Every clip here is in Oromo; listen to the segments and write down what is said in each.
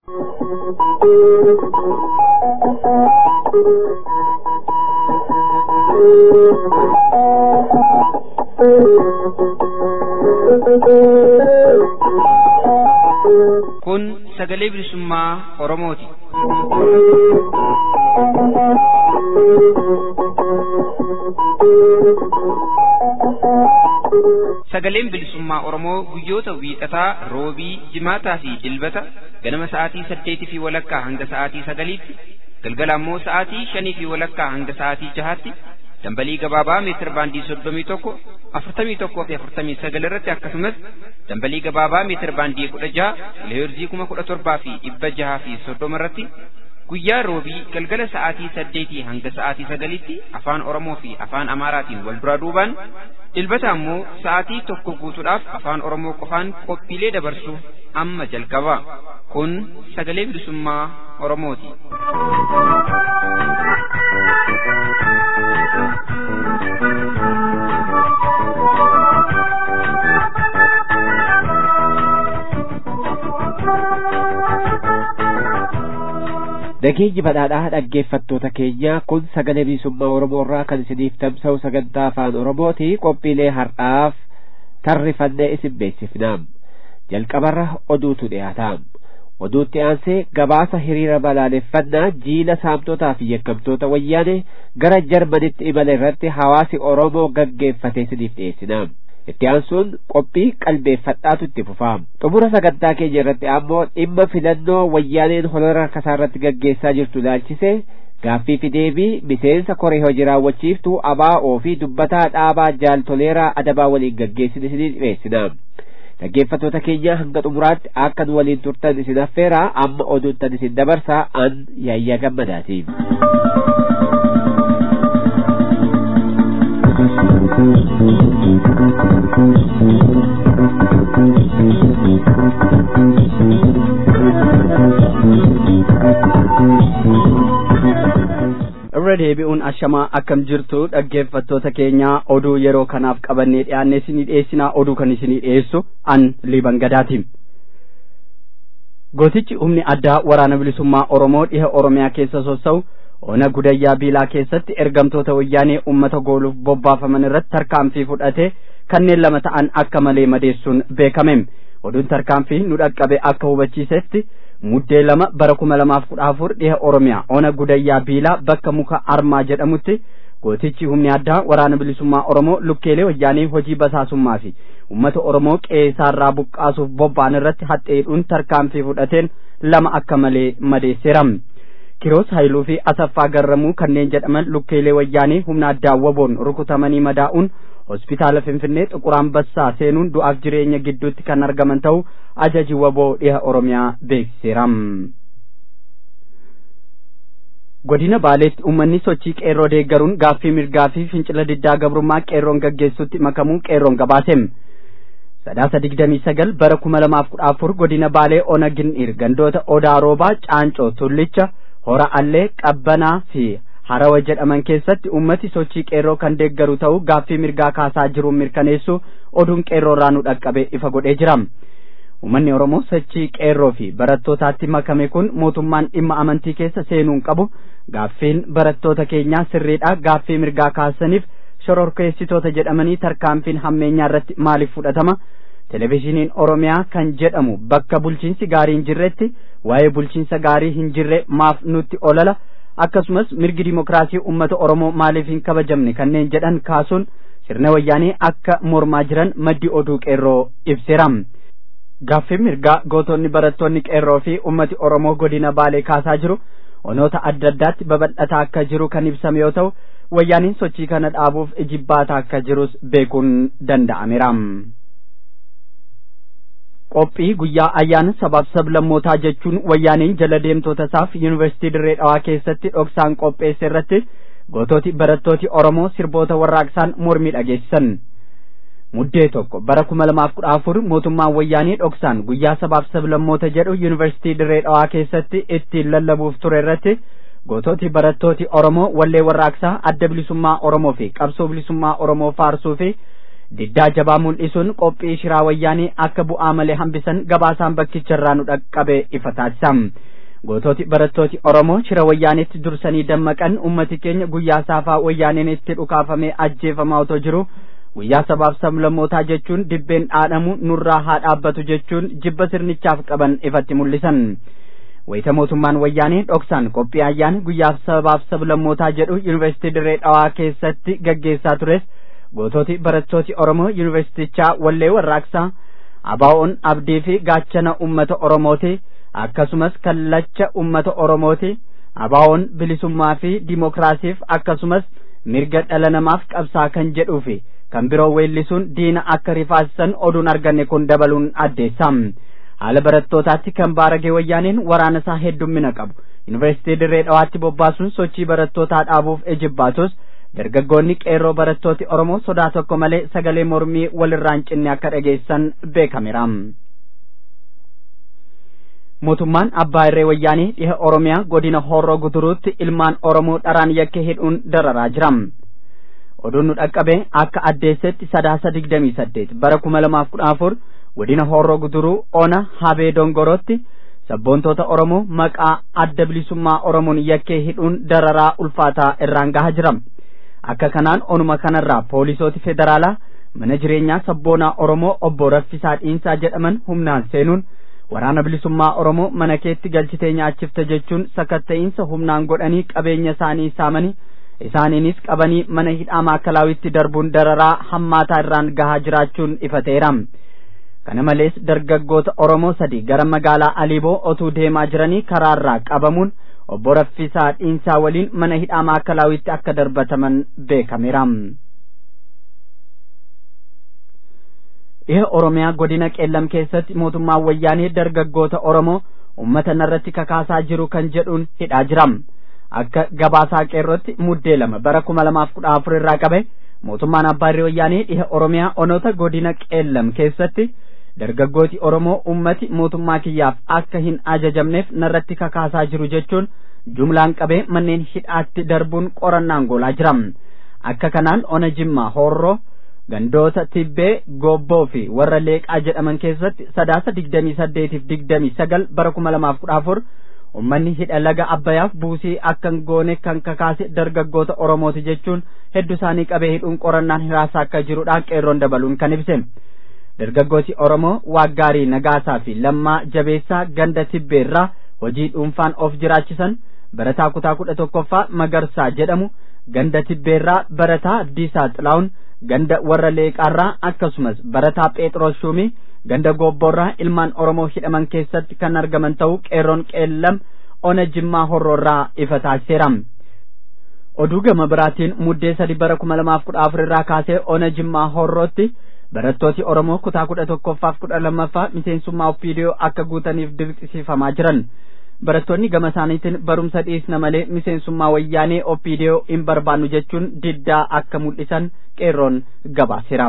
Kun sagalee bilisummaa Oromooti. Sagaleen bilisummaa Oromoo guyyoota wiixataa, roobii, jimaataa fi dilbata ganama sa'aatii saddeetii fi walakkaa hanga sa'aatii sagaliitti, galgala ammoo sa'aatii shanii fi walakkaa hanga sa'aatii jahaatti dambalii gabaabaa meetir baandii soddomii tokko afurtamii tokkoo fi afurtamii sagal irratti akkasumas dambalii gabaabaa meetir baandii kudha jaha kiloheerzii kuma kudha torbaa fi dhibba jaha fi soddoma irratti guyyaa roobii galgala sa'aatii saddeetii hanga sa'aatii sagalitti afaan oromoo fi afaan amaaraatiin wal duraa duubaan dilbata ammoo sa'aatii tokko guutuudhaaf afaan oromoo qofaan qophiilee dabarsu amma jalqaba kun sagalee bilisummaa oromooti. Nageenyi badhaadhaa dhaggeeffattoota keenya kun sagalee bilisummaa Oromoo irraa kan isiniif tamsa'u sagantaa afaan Oromooti qophiilee har'aaf tarrifannee isin beeksifnaam. Jalqabarra oduutu dhiyaataam. Oduutti aansee gabaasa hiriira balaaleffannaa jiila saamtotaa fi yakkamtoota wayyaane gara Jarmanitti imala irratti hawaasi Oromoo gaggeeffate isiniif dhiyeessinaam. itti aansuun qophii qalbeeffadhaatu itti fufaam xumura sagantaa keenya irratti ammoo dhimma filannoo wayyaaneen holola harkasaa irratti gaggeessaa jirtu ilaalchise gaaffii fi deebii miseensa koree hojii raawwachiiftuu abaa'oo fi dubbataa dhaabaa jaaltoleeraa adabaa waliin gaggeessine isinii dhiyeessinaam dhaggeeffattoota keenya hanga xumuraatti akka nu waliin turtan isin affeeraa amma oduuttan isin dabarsaa an yaayyaa gammadaatiif. irra deebi'uun ashamaa akkam jirtu dhaggeeffattoota keenya oduu yeroo kanaaf qabannee dhiyaanne isinii dhiyeessinaa oduu kan isinii dhiyeessu an liban gadaatiin gootichi humni addaa waraana bilisummaa oromoo dhiha oromiyaa keessa sossa'u ona gudayyaa biilaa keessatti ergamtoota wayyaanee ummata gooluuf bobbaafaman irratti tarkaanfii fudhate kanneen lama ta'an akka malee madeessuun beekame oduun tarkaanfii nu dhaqqabe akka hubachiisetti muddee lama bara kuma lamaaf kudha afur dhiha oromiyaa ona gudayyaa biilaa bakka muka armaa jedhamutti gootichi humni addaa waraana bilisummaa oromoo lukkeelee wayyaanee hojii basaasummaa fi ummata oromoo qeessaarraa buqqaasuuf bobba'an irratti haxeedhuun tarkaanfii fudhateen lama akka malee madeesseera kiroos haayiluu fi asaffaa garramuu kanneen jedhaman lukkeelee wayyaanee humna addaa waboon rukutamanii madaa'uun hospitaala finfinnee xuqur ambassaa seenuun du'aaf jireenya gidduutti kan argaman ta'uu ajaji waboo dhiha oromiyaa beeksiseera. godina baaleetti uummanni sochii qeerroo deeggaruun gaaffii mirgaa fi fincila diddaa gabrummaa qeerroon gaggeessutti makamuu qeerroon gabaase. sadaasa digdamii sagal bara kuma lamaaf kudha afur godina baalee ona gin'ir gandoota odaa roobaa caancoo tullicha hora allee qabbanaa fi harawa jedhaman keessatti ummati sochii qeerroo kan deeggaru ta'uu gaaffii mirgaa kaasaa jiruun mirkaneessu oduun qeerroo irraa nu dhaqqabe ifa godhee jira ummanni oromoo sochii qeerroo fi barattootaatti makame kun mootummaan dhimma amantii keessa seenuun qabu gaaffiin barattoota keenyaa sirriidha gaaffii mirgaa kaasaniif shororkeessitoota jedhamanii tarkaanfiin hammeenyaa irratti maaliif fudhatama televizhiniin oromiyaa kan jedhamu bakka bulchiinsi gaarii hin jirretti waa'ee bulchiinsa gaarii hin jirre maaf nutti olala akkasumas mirgi dimokiraasii ummata oromoo maaliif hin kabajamne kanneen jedhan kaasuun sirna wayyaanee akka mormaa jiran maddi oduu qeerroo ibseera gaaffii mirgaa gootonni barattoonni qeerroo fi ummati oromoo godina baalee kaasaa jiru onoota adda addaatti babal'ataa akka jiru kan ibsame yoo ta'u wayyaaniin sochii kana dhaabuuf ijibbaata akka jirus beekuun danda'ameera. qophii guyyaa ayyaana sabaaf sablammootaa jechuun wayyaaniin jala deemtoota isaaf yuunivarsiitii dirree dhawaa keessatti dhoksaan qopheesse irratti goototi barattooti oromoo sirboota warraaqsaan mormii dhageessisan muddee tokko bara kuma lamaaf kudha afur mootummaan wayyaanii dhoksaan guyyaa sabaaf sablammoota jedhu yuunivarsiitii dirree dhawaa keessatti ittiin lallabuuf ture irratti goototi barattooti oromoo wallee warraaqsaa adda bilisummaa oromoo fi qabsoo bilisummaa oromoo faarsuu fi diddaa jabaa mul'isuun qophii shiraa wayyaanii akka bu'aa malee hambisan gabaasaan bakkicharraa nu dhaqqabe ifa taasisa gootooti barattooti oromoo shira wayyaaniitti dursanii dammaqan ummati keenya guyyaa saafaa wayyaaniin itti dhukaafamee ajjeefamaa otoo jiru guyyaa sabaaf sablammootaa jechuun dibbeen dhaadhamu nurraa haa dhaabbatu jechuun jibba sirnichaaf qaban ifatti mul'isan wayita mootummaan wayyaanii dhoksaan qophii ayyaana guyyaaf sabaaf sablammootaa jedhu yuunivarsiitii dirree dhawaa keessatti gaggeessaa tures gootooti barattooti oromoo yuunivarsiitichaa wallee warraaqsaa abaa'oon abdii fi gaachana ummata oromooti akkasumas kallacha ummata oromooti abaa'oon bilisummaa fi dimokiraasiif akkasumas mirga dhala namaaf qabsaa kan jedhuu fi kan biroo weellisuun diina akka rifaasisan oduun arganne kun dabaluun addeessa haala barattootaatti kan baaragee wayyaaniin waraana isaa heddummina qabu yuunivarsiitii dirree dhawaatti bobbaasuun sochii barattootaa dhaabuuf ejibbaatus dargaggoonni qeerroo barattooti oromoo sodaa tokko malee sagalee mormii walirraan cinne akka dhageessan beekameera mootummaan abbaa irree wayyaanii dhiha oromiyaa godina horroo guduruutti ilmaan oromoo dharaan yakkee hidhuun dararaa jira oduun nu dhaqqabe akka addeessetti sadaasa digdamii saddeet bara kuma lamaaf kudha afur godina horroo guduruu ona habee dongorootti sabboontoota oromoo maqaa adda bilisummaa oromoon yakkee hidhuun dararaa ulfaataa irraan gahaa jira akka kanaan onuma kanarraa poolisooti federaalaa mana jireenyaa sabboonaa oromoo obbo Raffisaa Dhiinsaa jedhaman humnaan seenuun waraana bilisummaa oromoo mana keetti galchitee nyaachifte jechuun sakatta'iinsa humnaan godhanii qabeenya isaanii saamanii isaaniinis qabanii mana hidhaa maakkalaawitti darbuun dararaa hammaataa irraan gahaa jiraachuun ifateera. kana malees dargaggoota oromoo sadi gara magaalaa aliiboo otuu deemaa jiranii karaarraa qabamuun obbo Raffisaa Dhiinsaa waliin mana hidhaa maakkalaawitti akka darbataman beekameera. dhiha oromiyaa godina qeellam keessatti mootummaan wayyaanee dargaggoota oromoo ummata narratti kakaasaa jiru kan jedhuun hidhaa jira akka gabaasaa qeerrotti muddee lama bara kuma lamaaf kudha afur irraa qabe mootummaan abbaa irree wayyaanee dhiha oromiyaa onoota godina qeellam keessatti dargaggooti oromoo ummati mootummaa kiyyaaf akka hin ajajamneef narratti kakaasaa jiru jechuun jumlaan qabee manneen hidhaatti darbuun qorannaan goolaa jira akka kanaan ona jimmaa horroo gandoota tibbee gobboo fi warra leeqaa jedhaman keessatti sadaasa digdamii saddeetiif digdamii sagal bara kuma lamaaf kudha afur ummanni hidha laga abbayaaf buusii akkan goone kan kakaase dargaggoota oromooti jechuun hedduu isaanii qabee hidhuun qorannaan hiraasaa akka jirudha qeerroon dabaluun kan ibse dargaggooti oromoo waaggaarii nagaasaa fi lammaa jabeessaa ganda tibbeerraa hojii dhuunfaan of jiraachisan barataa kutaa kudha tokkoffaa magarsaa jedhamu ganda tibbeerraa barataa abdiisaa xilaa'uun ganda warra leeqaarraa akkasumas barataa phexros shuumii ganda gobboorraa ilmaan oromoo hidhaman keessatti kan argaman ta'uu qeerroon qeellam ona jimmaa horroorraa ifa taasiseera oduu gama biraatiin muddee sadi bara kuma lamaaf kudha afur irraa kaasee ona jimmaa horrootti barattooti oromoo kutaa kudha tokkoffaaf kudha lammaffaa miseensummaa opiidiyoo akka guutaniif dirqisiifamaa jiran barattoonni gama isaaniitiin barumsa dhiisna malee miseensummaa wayyaanee opiidiyoo hin barbaannu jechuun diddaa akka mul'isan qeerroon gabaaseera.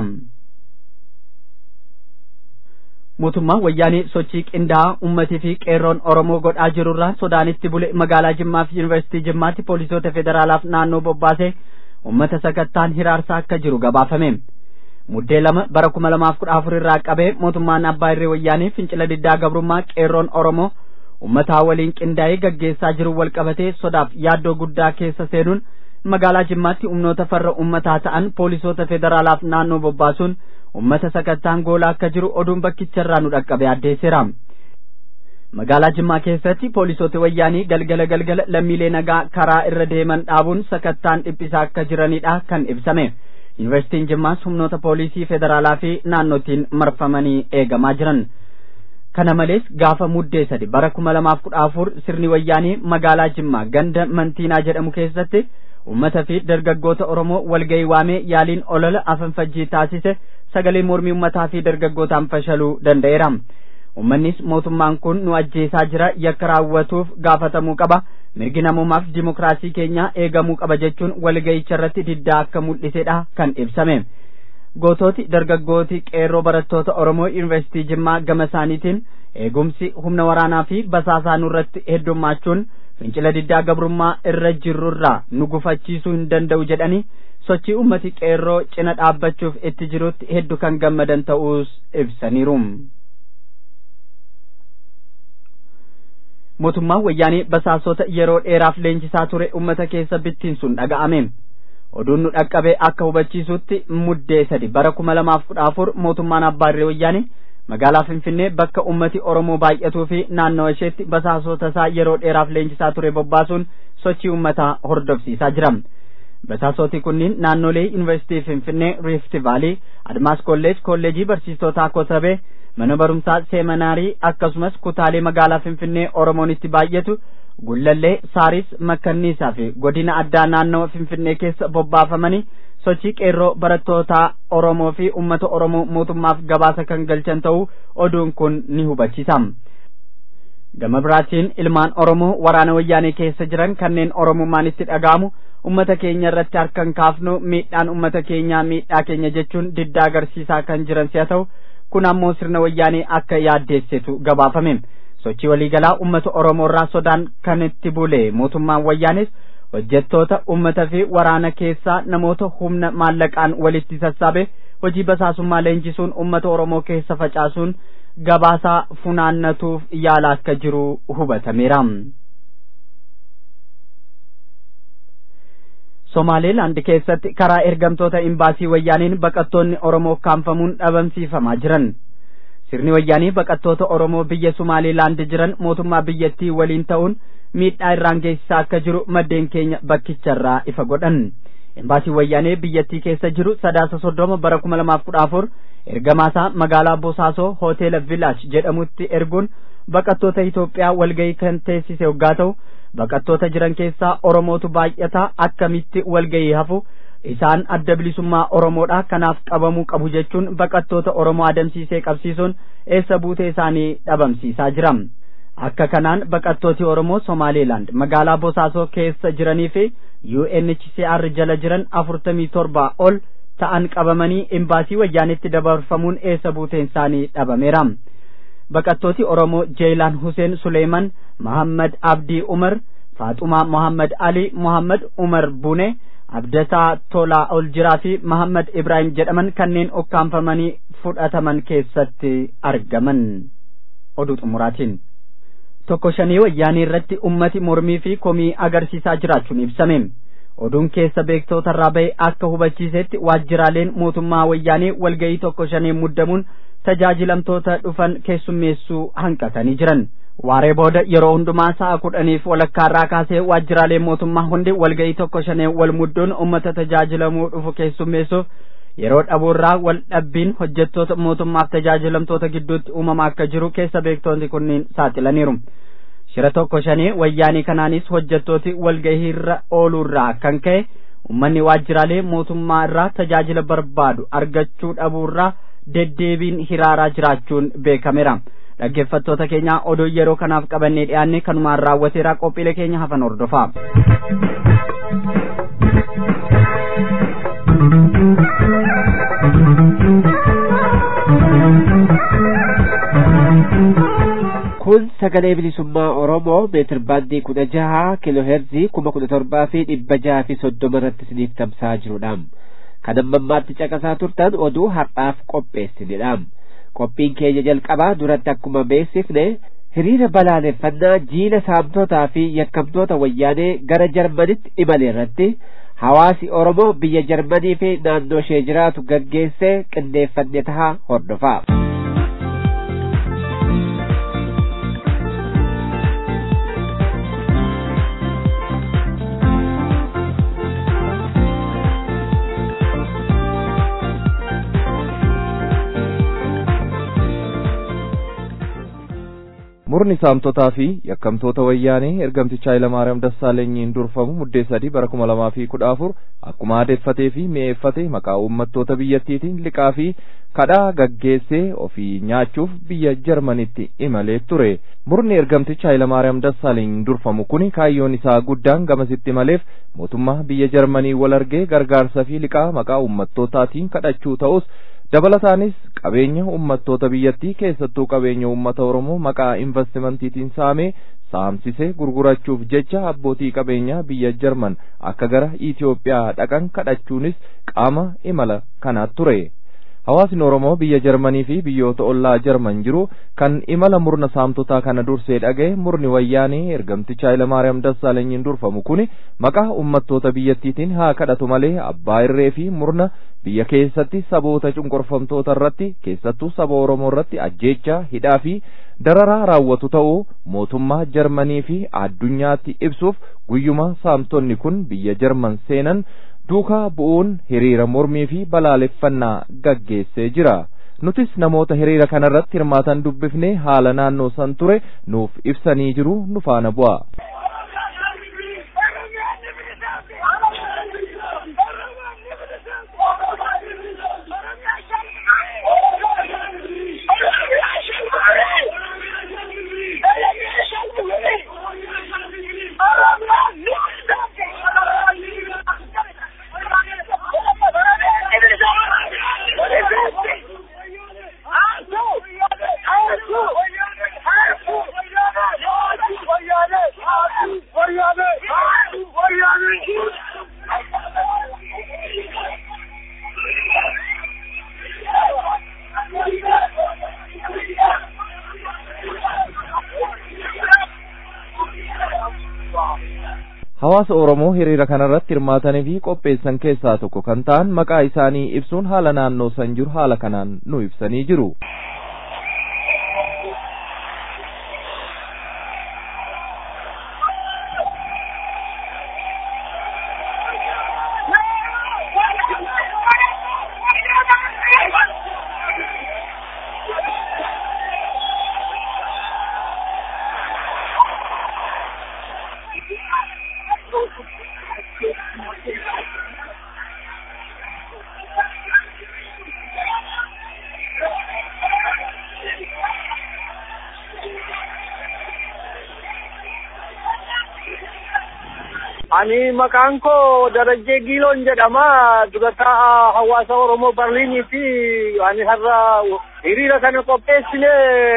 mootummaan wayyaanee sochii qindaa'aa ummatii fi qeerroon oromoo godhaa jirurraa sodaanitti bule magaalaa jimmaa fi yuunivarsiitii jimmaatti poolisoota federaalaaf naannoo bobbaasee ummata sakattaan hiraarsaa akka jiru gabaafame. muddee lama bara kuma lamaaf kudha afur irraa qabee mootummaan abbaa irree wayyaanee fincila diddaa gabrummaa qeerroon oromoo ummataa waliin qindaa'ee gaggeessaa jiru wal qabatee sodaaf yaaddoo guddaa keessa seenuun magaalaa jimmaatti humnoota farra ummataa ta'an poolisoota federaalaaf naannoo bobbaasuun ummata sakattaan goolaa akka jiru oduun bakkicharraa nu dhaqqabe addeesseera. magaalaa jimmaa keessatti poolisoota wayyaanii galgala galgala lammiilee nagaa karaa irra deeman dhaabuun sakattaan dhiphisaa akka jiranidha kan ibsame. yuunivarsiitiin jimmaas humnoota poolisii federaalaa fi naannootiin marfamanii eegamaa jiran kana malees gaafa muddee sadi bara kuma lamaaf kudha afur sirni wayyaanii magaalaa jimmaa ganda mantiinaa jedhamu keessatti ummata fi dargaggoota oromoo walgayii waamee yaaliin olola afanfajjii taasise sagalee mormii ummataa fi dargaggootaan fashaluu danda'eera ummannis mootummaan kun nu ajjeesaa jira yakka raawwatuuf gaafatamuu qaba mirgi namummaaf dimokiraasii keenya eegamuu qaba jechuun walga'icha irratti diddaa akka mul'isedha kan ibsame gootooti dargaggooti qeerroo barattoota oromoo yuunivarsiitii jimmaa gama isaaniitiin eegumsi humna waraanaa fi basaasaa nurratti heddummachuun fincila diddaa gabrummaa irra jirrurraa nu gufachiisuu hin danda'u jedhanii sochii ummati qeerroo cina dhaabbachuuf itti jirutti hedduu kan gammadan ta'uus ibsaniiru. mootummaan wayyaanee basaasota yeroo dheeraaf leenjisaa ture ummata keessa bittinsuun dhaga'ame. oduun nu dhaqqabe akka hubachiisutti muddee sadi bara kuma lamaaf kudha afur mootummaan abbaarree wayyaanee magaalaa finfinnee bakka ummati oromoo baay'atuu fi naannawa isheetti basaasota isaa yeroo dheeraaf leenjisaa ture bobbaasuun sochii ummataa hordofsiisaa jira basaasoti kunniin naannolee yuunivarsiitii finfinnee riifti vaalii admaas kolleej kolleejii barsiistotaa kotabee mana barumsaa seeminaarii akkasumas kutaalee magaalaa finfinnee oromoon itti baay'atu gullallee saaris makkanniisaa fi godina addaa naannawa finfinnee keessa bobbaafamanii sochii qeerroo barattoota oromoo fi ummata oromoo mootummaaf gabaasa kan galchan ta'uu oduun kun ni hubachiisa gama biraatiin ilmaan oromoo waraana wayyaanee keessa jiran kanneen oromummaan itti dhaga'amu ummata keenya irratti harkan kaafnu miidhaan ummata keenyaa miidhaa keenya jechuun diddaa agarsiisaa kan jiran si'a ta'u kun ammoo sirna wayyaanee akka yaaddeessitu gabaafame sochii waliigalaa ummata oromoo irraa sodaan kan itti bule mootummaan wayyaanis hojjettoota ummata fi waraana keessaa namoota humna maallaqaan walitti sassaabe hojii basaasummaa leenjisuun ummata oromoo keessa facaasuun gabaasaa funaannatuuf yaala akka jiru hubatameera. Somaaleelaand keessatti karaa ergamtoota imbaasii wayyaaniin baqattoonni Oromoo kaanfamuun dhabamsiifamaa jiran. Sirni wayyaanii baqattoota Oromoo biyya Somaaleelaand jiran mootummaa biyyattii waliin ta'uun miidhaa irraan geessisaa akka jiru maddeen keenya bakkicharraa ifa godhan. Imbaasii wayyaanee biyyattii keessa jiru sadaasa soddoma bara kuma lamaaf kudha afur ergamaasaa magaalaa Bosaasoo hoteela Village jedhamutti erguun baqattoota Itoophiyaa walgahii kan teessise hoggaa ta'u baqattoota jiran keessaa Oromootu baay'ataa akkamitti walgahii hafu isaan adda bilisummaa Oromoodha kanaaf qabamuu qabu jechuun baqattoota Oromoo adamsiisee qabsiisuun eessa buutee isaanii dhabamsiisaa jira. Akka kanaan baqattooti Oromoo Somaaleelaand magaalaa Bosaasoo keessa jiranii fi UNHCR jala jiran afurtamii torba ol ta'an qabamanii imbaasii wayyaanitti dabarfamuun eessa buuteen isaanii dhabameera. Baqattooti Oromoo Jeelaan Huseen Suleeman, Muhammad Abdii Umar, Faaxumaa Muhammad Ali, Muhammad Umar Bune, Abdataa Tolaa Oljiraa fi Muhammad Ibrahim jedhaman kanneen okkaanfamanii fudhataman keessatti argaman. Oduu xumuraatiin. Tokko shanii wayyaanii irratti ummati mormii fi komii agarsiisaa jiraachuun ibsame. Oduun keessa beektoota irraa bahe akka hubachiisetti waajjiraaleen mootummaa wayyaanii walgahii tokko shanii muddamuun tajaajilamtoota dhufan keessummeessuu hanqatanii jiran. Waaree booda yeroo hundumaa sa'a kudhaniif walakkaarraa kaasee waajjiraaleen mootummaa hundi walgahii tokko shanee wal mudduun uummata tajaajilamuu dhufu keessummeessuuf yeroo dhabuurraa wal dhabbiin hojjettoota mootummaaf tajaajilamtoota gidduutti uumamaa akka jiru keessa beektoonni kunniin saaxilaniiru. Shira tokko shanii wayyaanii kanaanis hojjettooti walgahiirra ooluurraa kan ka'e uummanni waajjiraalee mootummaa irraa tajaajila barbaadu argachuu dhabuurraa deddeebiin hiraaraa jiraachuun beekameera. dhaggeeffattoota keenya oduu yeroo kanaaf qabannee dhiyaanne kanumaan raawwateera qophiilee keenya hafan hordofaa. kun sagalee bilisummaa oromoo meetir baandii kudha jaha kiiloo heerzii kuma kudha torbaa fi dhibba jaha fi soddoma irratti isiniif tamsa'aa jirudha. kan amma ammaatti caqasaa turtan oduu har'aaf qopheessinedha. qophiin keenya jalqabaa duratti akkuma beeksifne hiriira balaaleffannaa jiila saamtotaa fi yakkamtoota wayyaanee gara jarmanitti imale irratti hawaasi oromoo biyya jarmanii fi naannoo ishee jiraatu gaggeessee qindeeffanne tahaa hordofaa. murni saamtotaa fi yakkamtoota wayyaanee ergamticha Hayilamaariyaam Dassaalenyiin durfamu muddee sadii bara kuma lamaa fi kudha afur akkuma aadeffatee fi mi'eeffate maqaa uummattoota biyyattiitiin liqaa fi kadhaa gaggeessee ofii nyaachuuf biyya Jarmanitti imalee ture. Murni ergamticha Hayilamaariyaam Dassaalenyiin durfamu kuni kaayyoon isaa guddaan gamasitti imaleef mootummaa biyya Jarmanii wal argee gargaarsa fi liqaa maqaa uummattootaatiin kadhachuu ta'us dabalataanis qabeenya ummattoota biyyattii keessattuu qabeenya ummata oromoo maqaa investimentiitiin saamee saamsisee gurgurachuuf jecha abbootii qabeenyaa biyya jarman akka gara Itoophiyaa dhaqan kadhachuunis qaama imala kanaa ture. Hawaasni Oromoo biyya Jarmanii fi biyyoota ollaa Jarman jiru kan imala murna saamtotaa kana dursee dhaga'e murni wayyaanee ergamticha Hayilamaariyaam Dassaalenyiin durfamu kuni maqaa ummattoota biyyattiitiin haa kadhatu malee abbaa irree fi murna biyya keessatti saboota cunqurfamtoota irratti keessattuu saba Oromoo irratti ajjeechaa hidhaa fi dararaa raawwatu ta'uu mootummaa Jarmanii fi addunyaatti ibsuuf guyyuma saamtonni kun biyya Jarman seenan duukaa bu'uun hiriira mormii fi balaaleffannaa gaggeessee jira. Nutis namoota hiriira kanarratti hirmaatan dubbifnee haala naannoo san ture nuuf ibsanii jiru nu faana bu'a. Hawaasa Oromoo hiriira kanarratti hirmaatanii fi qopheessan keessaa tokko kan ta'an maqaa isaanii ibsuun haala naannoo san jiru haala kanaan nu ibsanii jiru. Ani maqaan koo Darajjee Giiloon jedhama. Durataa hawaasa Oromoo Barliiniiti. Ani har'a hiriira kana qopheessine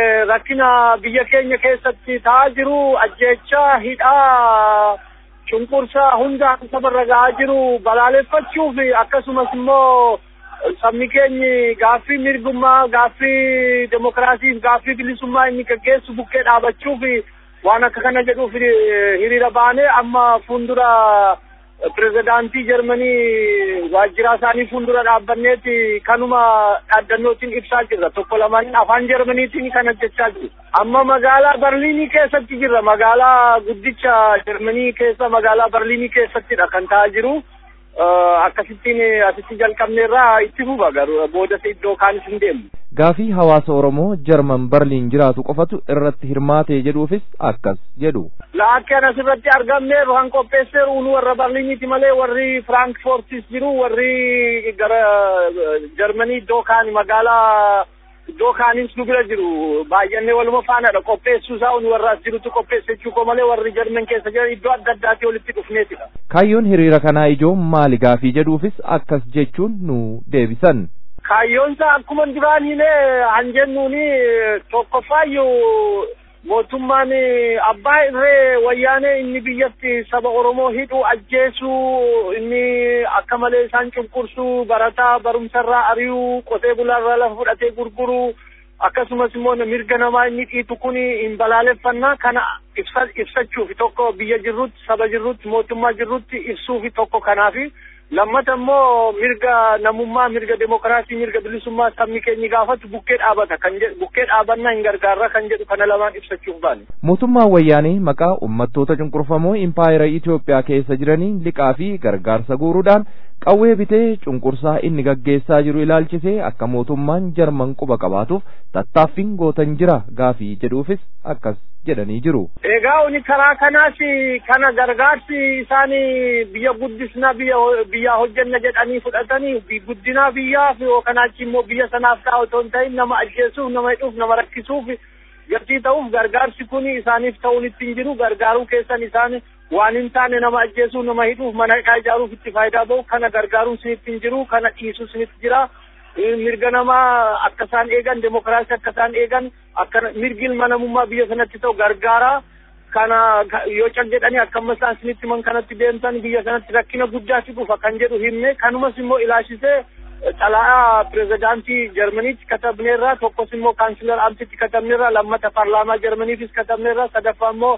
rakkina biyya keenya keessatti ta'aa jiru ajjeechaa hidhaa cunqursaa hunda sabarra gahaa jiru balaaleffachuuf akkasumas immoo sabni keenyi gaaffii mirgummaa gaaffii demokiraasiif gaaffii bilisummaa inni gaggeessu bukkee dhaabachuuf waan akka kana jedhuuf hiriira baane amma fuuldura pirezidaantii Jarmanii waajjira isaanii fuuldura dhaabbanneeti kanuma dhaaddannootiin ibsaa jirra tokko lamaan afaan Jarmaniitiin kana jechaa jiru. Amma magaalaa Barliinii keessatti jirra magaalaa guddicha Jarmanii keessa magaalaa Barliinii keessattidha kan ta'aa jiru. Akkasittiin asitti jalqabneerraa itti fufa garuu booda iddoo kaanis hin deemu. Gaafii hawaasa Oromoo Jarman Barliin jiraatu qofatu irratti hirmaate jedhuufis akkas jedhu. Laakkeen asirratti argamneeru han qopheesseeru nu warra Barliiniiti malee warri Firaankifoortis jiru warri gara Jarmanii iddoo kaan magaalaa iddoo kaanis nu bira jiru baay'annee waluma faanadha qopheessuu isaa nu warra as jirutu qopheessechuu koo malee warri Jarman keessa jiran iddoo adda addaati walitti dhufneetidha. Kaayyoon hiriira kanaa ijoo maali gaafii jedhuufis akkas jechuun nu deebisan. kaayyoonsa akkuma duraan hilee han jennuuni tokkoffaayyuu mootummaan abbaa irree wayyaanee inni biyyatti saba oromoo hidhu ajjeesuu inni akka malee isaan cunqursuu barataa barumsarraa ari'uu qotee bulaarraa lafa fudhatee gurguruu akkasumas immoo mirga namaa inni dhiitu kun hin balaaleffannaa kana ibsa ibsachuufi tokko biyya jirrutti saba jirrutti mootummaa jirrutti ibsuufi tokko kanaafi lammata immoo mirga namummaa mirga demokiraasii mirga bilisummaa sabni keenya gaafatu bukkee dhaabata kan jedhu bukkee dhaabannaa hin gargaarra kan jedhu kana lamaan ibsachuuf baane. Mootummaan wayyaanee maqaa uummattoota cunqurfamoo impaayera Itoophiyaa keessa jiranii liqaa fi gargaarsa guuruudhaan qawwee bitee cunqursaa inni gaggeessaa jiru ilaalchisee akka mootummaan Jarman quba qabaatuuf tattaaffiin gootan jira gaafii jedhuufis akkas jedhanii jiru. Egaa uni karaa kanaas kana gargaarsi isaan biyya guddisna biyya biyyaa hojjenna jedhanii fudhatanii guddina biyyaaf yookaan achi immoo biyya sanaaf taa'u otoo hin ta'in nama ajjeesuuf nama hidhuuf nama rakkisuuf gatii ta'uuf gargaarsi kun isaaniif ta'uun ittiin jiru gargaaruu keessan isaan waan hin taane nama ajjeesuuf nama hidhuuf mana hidhaa ijaaruuf itti faayidaa ba'u kana gargaaruun sinitti hin jiru kana dhiisuu sinitti jira mirga namaa akka isaan eegan demokiraasii akka isaan eegan akka mirgi ilma namummaa biyya sanatti ta'u gargaara kana yoo cal jedhanii akka amma isaan isinitti himan kanatti deemtan biyya sanatti rakkina guddaatu dhufa kan jedhu himne kanumas immoo ilaashisee xalayaa pirezidaantii jarmaniitti katabneerra tokkos immoo kaansilar amtitti katabneerra lammata paarlaamaa jarmaniifis katabneerra sadaffaa immoo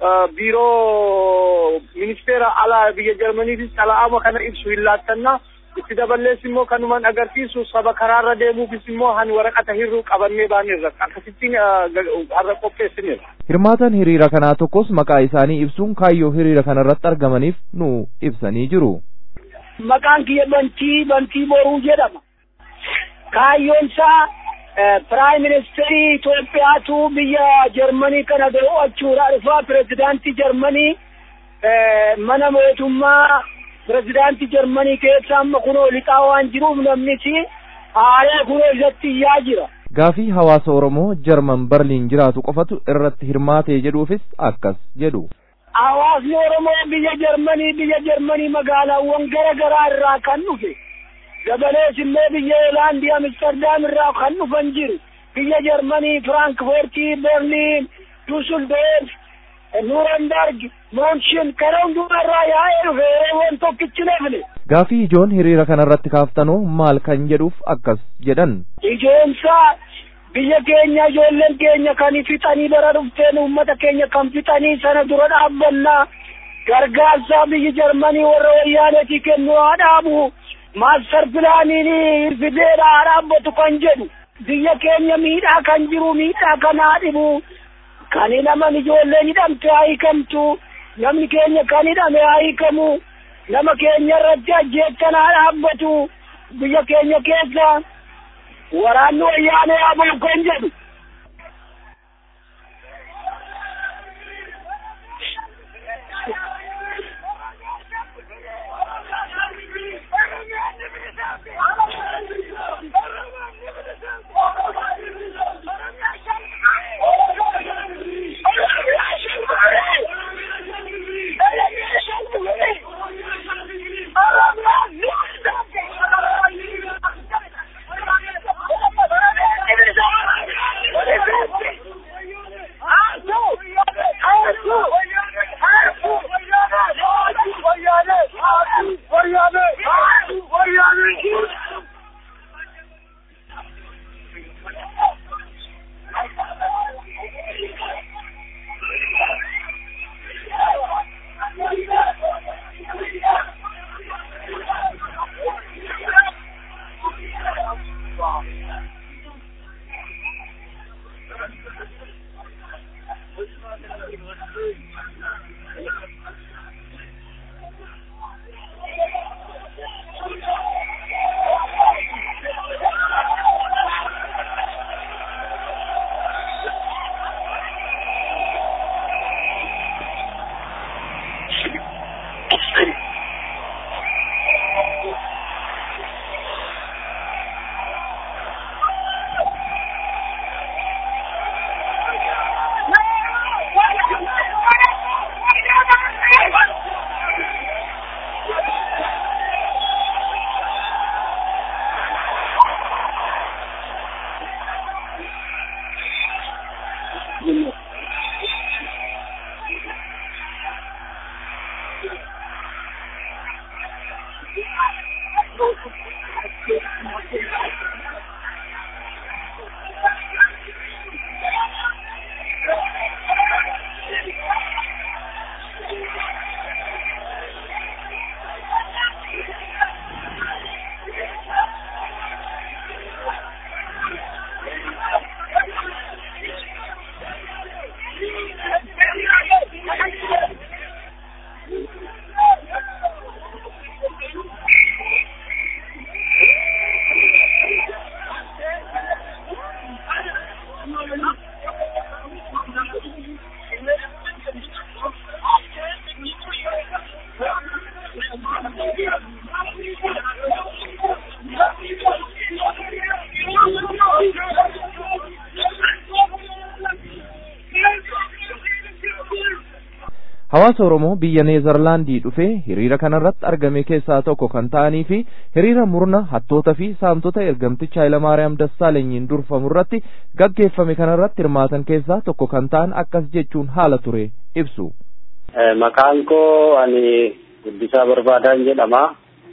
biiroo ministeera alaa biyya jarmaniifis xalayaama kana ibsu hin laattanna itti dabalees immoo kanumaan agarsiisu saba karaarra deemuufis immoo han waraqata hirruu qabannee baanirra akkasittiin har'a qopheessineera. Hirmaatan hiriira kanaa tokkos maqaa isaanii ibsuun kaayyoo hiriira kanarratti argamaniif nu ibsanii jiru. Maqaan kiyya bantii bantii boruu jedhama. Kaayyoon isaa Piraayim Ministeerii Itoophiyaatu biyya Jarmanii kana daawwachuudhaa dhufaa pirezidaantii Jarmanii mana mootummaa pirezidaantii Jarmanii keessa amma kunoo lixaa waan jiruuf namnisi haaree kunoo isatti iyyaa jira. Gaafii hawaasa Oromoo Jarman Barliin jiraatu qofatu irratti hirmaatee jedhuufis akkas jedhu. Hawaasni Oromoo biyya Jarmanii biyya Jarmanii magaalaawwan gara garaa irraa kan dhufe. Dabalees illee biyya Hoolaandii Amsterdam irraa kan dhufan jiru. Biyya Jarmanii Firaankifoortii, Berliin, Dusseldorf, Nurenberg, Moonshin kana hundumarraa yaa'ee dhufe yeroowwan tokkichi nafne. Gaafii ijoon hiriira kanarratti kaaftanoo maal kan jedhuuf akkas jedhan. Ijoonsaa biyya keenya ijoolleen keenya kan fixanii bara dhufteen uummata keenya kan fixanii sana dura dhaabbannaa gargaarsaa biyyi Jarmanii warra wayyaaneetii kennu haa dhaabu. Maaster pilaaniin fideedha haa dhaabbatu kan jedhu. Biyya keenya miidhaa kan jiru miidhaa kan haa dhibu. Kan hidhaman ijoolleen hidhamte haa hiikamtu. Namni keenya kan hidhame haa hiikamu. Nama keenya irratti ajjeechan haa dhaabbatu. Biyya keenya keessa waraanni wayyaanee haa ba'u kan jedhu. hawaasa oromoo biyya neezerlaandii dhufee hiriira kanarratti argame keessaa tokko kan ta'anii fi hiriira murna hattoota fi saamtota ergamticha Hayilamaariyaam Dassaalenyiin durfamu irratti gaggeeffame kanarratti hirmaatan keessaa tokko kan ta'an akkas jechuun haala ture ibsu. Maqaan koo ani Guddisaa Barbaadaan jedhama.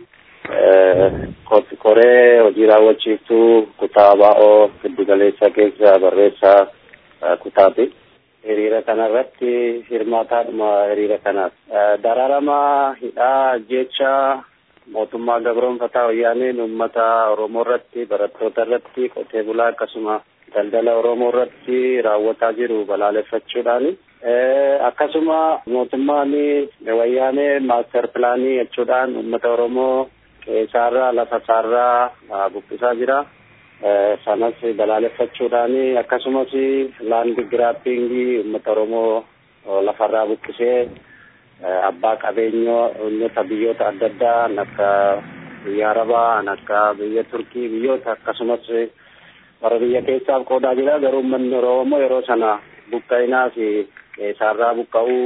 Koree hojii raawwachiiftuu kutaa baa'oo giddu galeessa keessa barreessaa kutaati. hiriira kanarratti hirmaataadhuma hiriira kanaaf dararama hidhaa jecha mootummaa gabroonfataa wayyaaneen uummata oromoo irratti barattoota irratti qotee bulaa akkasuma daldala oromoo irratti raawwataa jiru balaaleffachuudhaan akkasuma mootummaan wayyaanee maaster pilaanii jechuudhaan uummata oromoo qeessaarraa lafa isaarraa buqqisaa jira. sanas balaaleffachuudhaan akkasumas laandi giraappingii uummata oromoo lafarraa buqqisee abbaa qabeenyoota biyyoota adda addaa akka biyya arabaa akka biyya turkii biyyoota akkasumas warra biyya keessaaf qoodaa jira garuu uummanni oromoo yeroo sana buqqa'inaa fi qeessaarraa buqqa'uu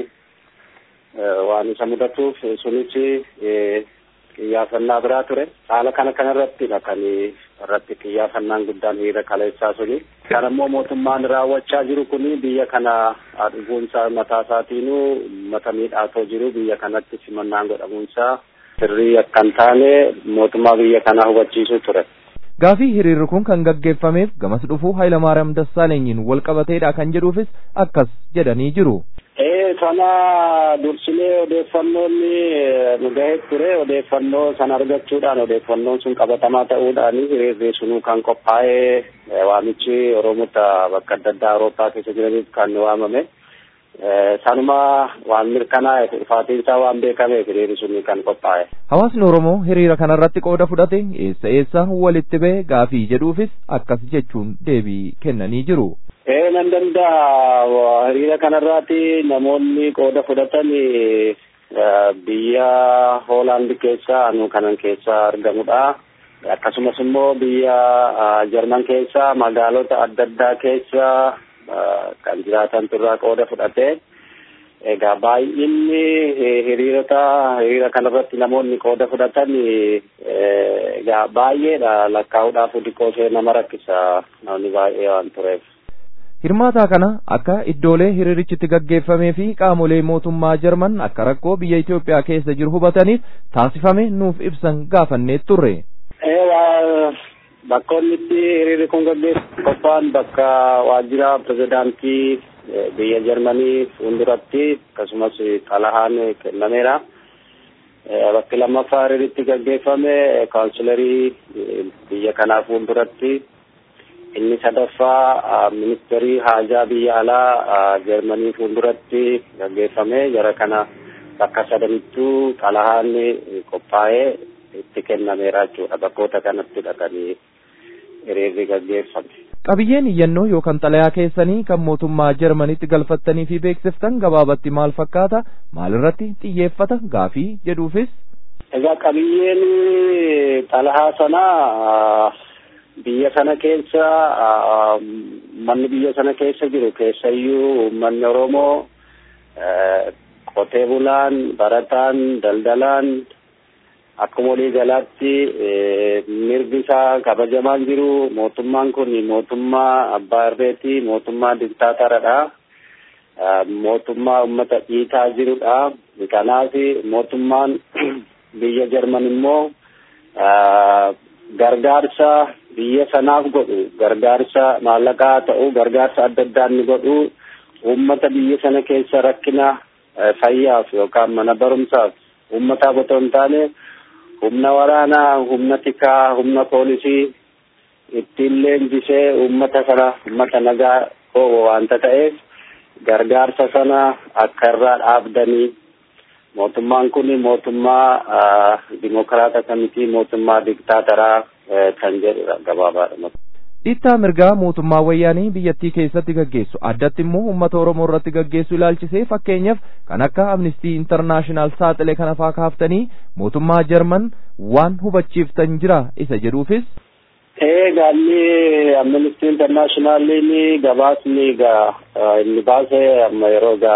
waan isa mudatuuf sunis xiyyaafannaa biraa ture haala kana kanarrattidha kan irratti xiyyaafannaan guddaan hiriira kaleessaa suni kan ammoo mootummaan raawwachaa jiru kun biyya kana dhufuunsaa mataa isaatiinuu uummata miidhaatoo jiru biyya kanatti simannaan godhamuunsaa sirrii akka hin taane mootummaa biyya kanaa hubachiisuu ture. Gaafii hiriirri kun kan gaggeeffameef gamas dhufuu Hayilamaariyaam Dassaalenyiin wal qabateedha kan jedhuufis akkas jedhanii jiru. Ee sana dursinee odeeffannoon nu gahee ture odeeffannoo sana argachuudhaan odeeffannoon sun qabatamaa ta'uudhaan hiriirri sunuu kan qophaa'ee waamichi Oromoota bakka adda addaa Awurooppaa keessa jiraniif kan waamame. Sanuma waan mirkanaa'e dhufaatiinsaa waan beekameef hiriirri sun kan qophaa'e. Hawaasni Oromoo hiriira kanarratti qooda fudhate eessa eessa walitti ba'e gaafii jedhuufis akkas jechuun deebii kennanii jiru. Ee nan danda'a hiriira kanarraati namoonni qooda fudhatan biyya Hoolaand keessa anu kanan keessa argamudha. Akkasumas immoo biyya Jarman keessa magaalota adda addaa keessa kan jiraatan turraa qooda fudhate. Egaa baay'inni hiriirota hiriira kanarratti namoonni qooda fudhatan egaa baay'eedha lakkaa'uudhaaf xiqqoo ishee nama rakkisa namni baay'ee waan tureef. Hirmaataa kana akka iddoolee hiriirichitti gaggeeffamee fi qaamolee mootummaa Jarman akka rakkoo biyya Itoophiyaa keessa jiru hubataniif taasifame nuuf ibsan gaafannee turre. Bakka inni itti hiriirri kun gaggeeffamu qophaa'an bakka waajjira pirezidaantii biyya Jarmanii fuulduratti akkasumas xalahaan kennameera. Bakki lammaffaa hiriiritti gaggeeffame kaawunsilarii biyya kanaa fuulduratti. inni sadaffaa ministeerii haajaa biyya alaa Jarmanii fuulduratti gaggeeffame jara kana bakka sadanittuu xalahaan qophaa'ee itti kennameera jechuudha bakkoota kanatti dhaqanii hiriirri gaggeeffame. Qabiyyeen iyyannoo yookaan xalayaa keessanii kan mootummaa Jarmaniitti galfattanii fi beeksiftan gabaabatti maal fakkaata? Maalirratti xiyyeeffata gaafii jedhuufis? Egaa qabiyyeen xalayaa sanaa biyya sana keessa manni biyya sana keessa jiru keessayyuu uummanni Oromoo qotee bulaan barataan daldalaan akkuma walii galaatti mirgi isaa kabajamaan jiru mootummaan kun mootummaa abbaa irreeti mootummaa diktaataradha mootummaa ummata dhiitaa jirudha kanaaf mootummaan biyya jarman immoo gargaarsa biyya sanaaf godhu gargaarsa maallaqaa ta'u gargaarsa adda addaa inni godhu uummata biyya sana keessa rakkina fayyaaf yookaan mana barumsaaf uummataaf otoo hin taane humna waraanaa humna tikaa humna poolisii ittiin leenjisee uummata sana uummata nagaa koo waanta ta'eef gargaarsa sana akka irraa dhaabdanii mootummaan kun mootummaa dimokiraata kamitii mootummaa diktaataraa kan jedhudha gabaabaadha. Dhiittaa mirgaa mootummaa wayyaanii biyyattii keessatti gaggeessu addatti immoo uummata Oromoo irratti gaggeessu ilaalchisee fakkeenyaaf kan akka Amnistii Intarnaashinaal saaxile kana faa kaaftanii mootummaa Jarman waan hubachiiftan jira isa jedhuufis. Ee gaalli Amnistii Intarnaashinaaliin gabaasni gaa inni baase amma yeroo gaa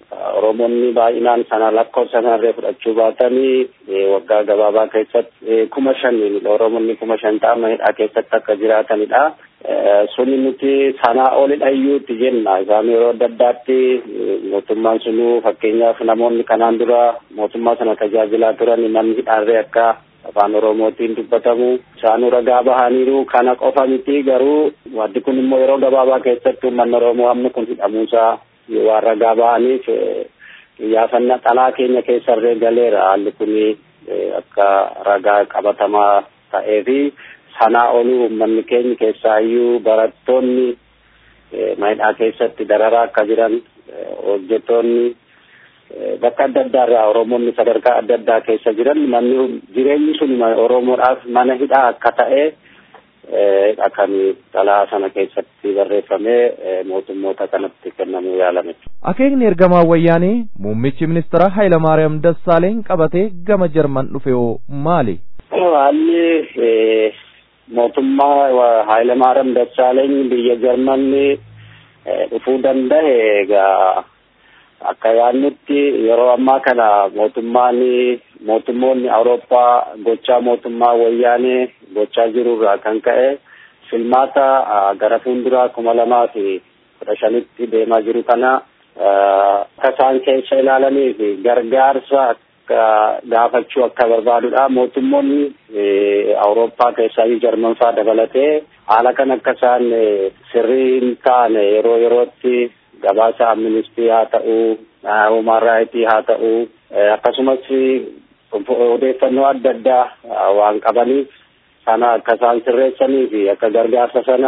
Oromoonni baay'inaan sana lakkoofsa sanarree fudhachuu baatanii waggaa gabaabaa keessatti kuma shaniin Oromoonni kuma shan ta'an hidhaa keessatti akka jiraatanidha. Suni nuti sanaa olidha iyyuutti jenna. Isaan yeroo adda addaatti mootummaan sunuu fakkeenyaaf namoonni kanaan dura mootummaa sana tajaajilaa turan namni hidhaarree akka afaan oromootiin dubbatamu isaanuu ragaa bahaniiru kana qofa miti garuu waddi kun immoo yeroo gabaabaa keessatti uummanni oromoo hammi kun hidhamuusaa waan ragaa bahaniif xiyyaafannaa xalaa keenya keessarree galeera haalli kun akka ragaa qabatamaa ta'ee fi sanaa oluu uummanni keenya keessaayyuu barattoonni maayidhaa keessatti dararaa akka jiran hojjettoonni bakka adda addaa irraa oromoonni sadarkaa adda addaa keessa jiran manni jireenyi sun oromoodhaaf mana hidhaa akka ta'e kan xalaa sana keessatti barreeffamee mootummoota kanatti kennamuu yaalame. Akeekni ergamaa wayyaanee muummichi ministeera Hayilamaariyaam Dassaaleen qabatee gama Jarman dhufe hoo maali? Haalli mootummaa Hayilamaariyaam Dassaaleen biyya Jarmanni dhufuu danda'e egaa akka yaadnutti yeroo ammaa kana mootummaan mootummoonni awurooppaa gochaa mootummaa wayyaanee gochaa jirurraa kan ka'e filmaata gara fuulduraa kuma lamaa fi kudha shanitti deemaa jiru kana akka isaan keessa ilaalanii fi gargaarsa akka gaafachuu akka barbaadudha mootummoonni awurooppaa keessaa jarman faa dabalatee haala kan akka isaan sirrii hin taane yeroo yerootti gabaasa amnistii haa ta'uu human raayitii haa ta'uu akkasumas odeeffannoo adda addaa waan qabaniif sana akka isaan sirreessanii fi akka gargaarsa sana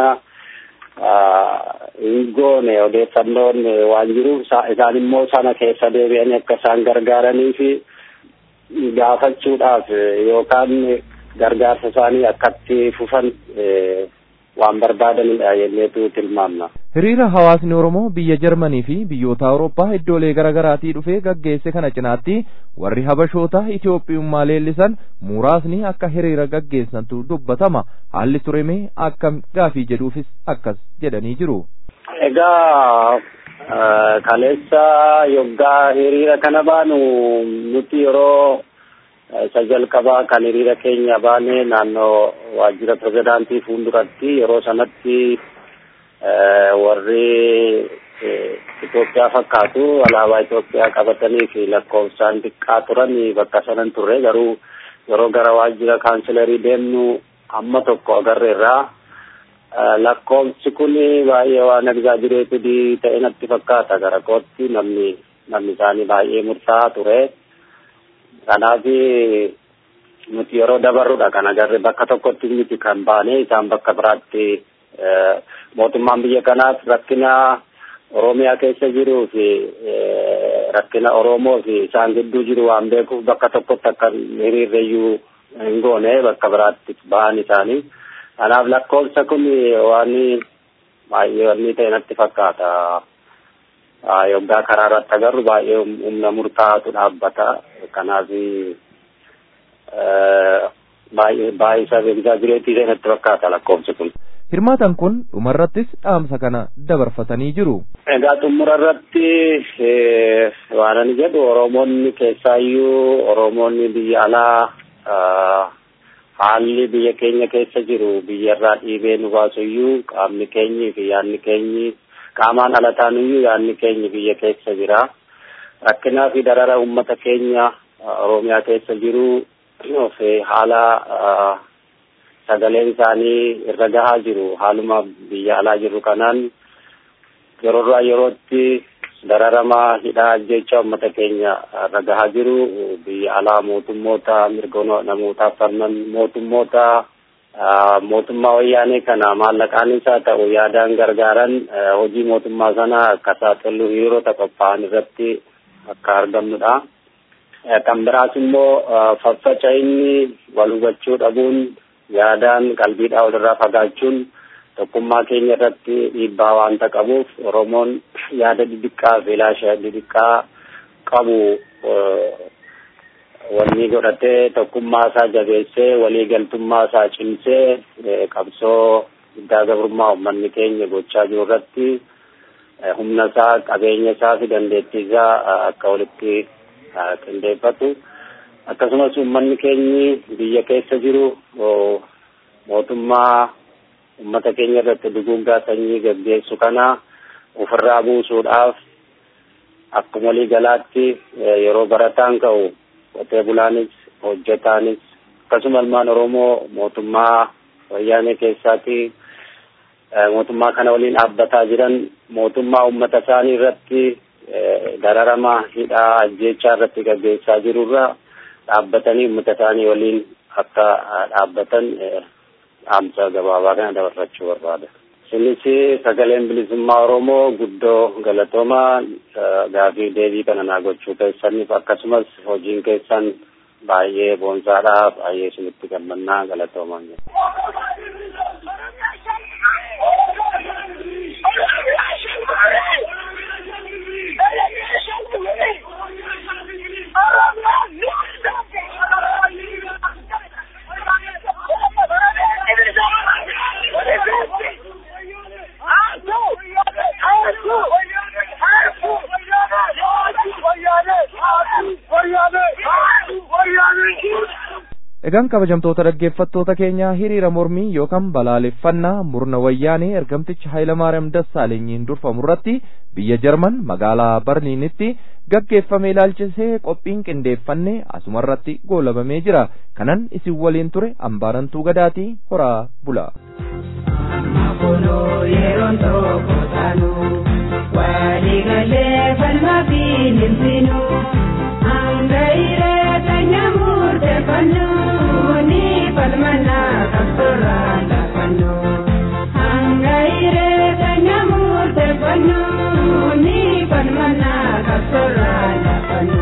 hin goone odeeffannoon waan jiruuf isaan immoo sana keessa deebi'anii akka isaan gargaaranii fi gaafachuudhaaf yookaan gargaarsa isaanii akkatti fufan waan barbaadanidha jenneetu tilmaamna. Hiriira hawaasni Oromoo biyya Jarmanii fi biyyoota Awurooppaa iddoolee garaagaraatii dhufee gaggeesse kana cinaatti warri Habashoota Itoophiyummaa leellisan muraasni akka hiriira gaggeessantu dubbatama. Haalli tureme akkam gaafii jedhuufis akkas jedhanii jiru. Egaa kaleessa yoggaa hiriira kana baanu nuti yeroo isa jalqabaa kan hiriira keenya baane naannoo waajjira pirezidaantii fuulduratti yeroo sanatti warri Itoophiyaa fakkaatu alaabaa Itoophiyaa qabatanii fi lakkoofsaan xiqqaa turan bakka sanan turre garuu yeroo gara waajjira kaansilarii deemnu amma tokko agarreerraa lakkoofsi kun baay'ee waan egzaajireetidii ta'e natti fakkaata gara kootti namni namni isaanii baay'ee murtaa'aa ture. kanaaf nuti yeroo dabarrudha kan agarre bakka tokkotti miti kan baane isaan bakka biraatti mootummaan biyya kanaaf rakkina oromiyaa keessa jiruu fi rakkina oromoo fi isaan gidduu jiru waan beekuuf bakka tokkotti akka hiriirreeyyuu hin goone bakka biraatti bahan isaanii kanaaf lakkoofsa kun waan baay'ee wanni ta'e natti fakkaata. yoggaa karaa irratti agarru baay'ee humna murtaa'aatu dhaabbata kanaaf baay'ee baay'ee isa egzaajireetii ta'e natti fakkaata lakkoofsi kun. Hirmaatan kun dhumarrattis dhaamsa kana dabarfatanii jiru. Egaa xumura irratti waan ani jedhu Oromoonni keessaayyuu Oromoonni biyya alaa haalli biyya keenya keessa jiru biyyarraa dhiibee nu baasuyyuu qaamni keenyi fi yaadni keenyi qaamaan ala taanuyyuu yaadni keenya biyya keessa jira. Rakkinaa fi darara uummata keenya Oromiyaa keessa jiru haala sagaleen isaanii irra gahaa jiru haaluma biyya alaa jiru kanaan yeroorraa yerootti dararama hidhaa jecha uummata keenya irra gahaa jiru biyya alaa mootummoota mirga namootaaf falman mootummoota mootummaa wayyaanee kana maallaqaanis haa ta'u yaadaan gargaaran hojii mootummaa sana akka saaxilu hiriirota qophaa'an irratti akka argamnudha. Kan biraas immoo faffaca'inni wal hubachuu dhabuun yaadaan qalbiidhaa walirraa fagaachuun tokkummaa keenya irratti dhiibbaa waanta qabuuf Oromoon yaada didiqqaa fi ilaasha didiqqaa qabu wanni godhatee tokkummaa isaa jabeessee waliigaltummaa isaa cimsee qabsoo guddaa gabrummaa uummanni keenya gochaa jiru irratti humna isaa qabeenya isaa fi dandeettii isaa akka walitti qindeeffatu akkasumas uummanni keenyi biyya keessa jiru mootummaa ummata keenya irratti duguuggaa sanyii gaggeessu kana ofirraa buusuudhaaf akkuma walii galaatti yeroo barataan ka'u qotee bulaanis hojjetaanis akkasuma ilmaan oromoo mootummaa wayyaanee keessaati mootummaa kana waliin dhaabbataa jiran mootummaa ummata isaanii irratti dararama hidhaa ajjeechaa irratti gaggeessaa jirurra dhaabbatanii ummata isaanii waliin akka dhaabbatan dhaamsa gabaabaa kana dabarfachuu barbaada. Isinis sagaleen bilisummaa Oromoo guddoo galatoomaa gaafii deebii kana naa gochuu keessaniif akkasumas hojiin keessan baay'ee boonsaadha baay'ee isinitti gammannaa galatoomaa Egaan kabajamtoota dhaggeeffattoota keenyaa hiriira mormii yookaan balaaleffannaa murna wayyaanee ergamticha Hayilamaariyaam Dassaalenyiin durfamu irratti biyya Jarman magaalaa Barliinitti gaggeeffame ilaalchisee qophiin qindeeffanne asuma irratti goolabamee jira. Kanan isin waliin ture ambaarantuu gadaatii horaa bula. yeroon tokko taanu waliigalee falmaa fi nimsinu hanga hireeta nyaamurte fannu ni falmana qabsorra lafannu hanga hireeta nyaamurte fannu ni falmana qabsorra lafannu.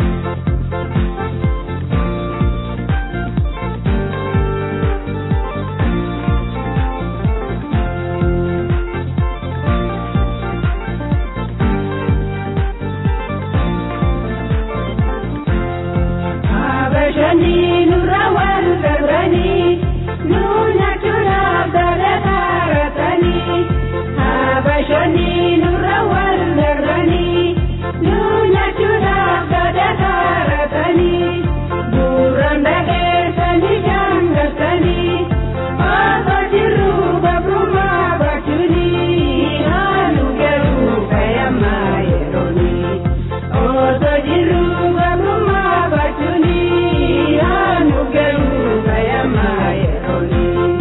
Abashani nurra wal gargani nuna chura dara taratani Abashani nurra wal gargani nuna chura dara taratani Buranda kesani jangatani Aba jiru babruma bachuni Halu geru kayama yeroni Oto jiru babruma bachuni Anu geru kayama yeroni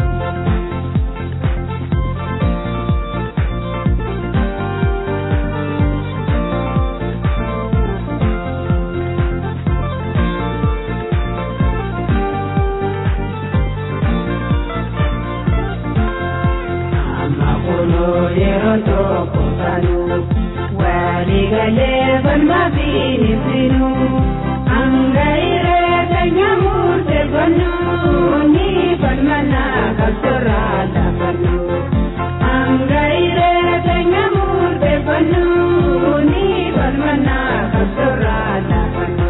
Amakuno yeroon tokko taanu waliigalee falmaa fi nimsinu hanga hireeta nyaamurte fannu ni falmana qabsorra lafannu hanga hireeta nyaamurte fannu ni falmana qabsorra lafannu.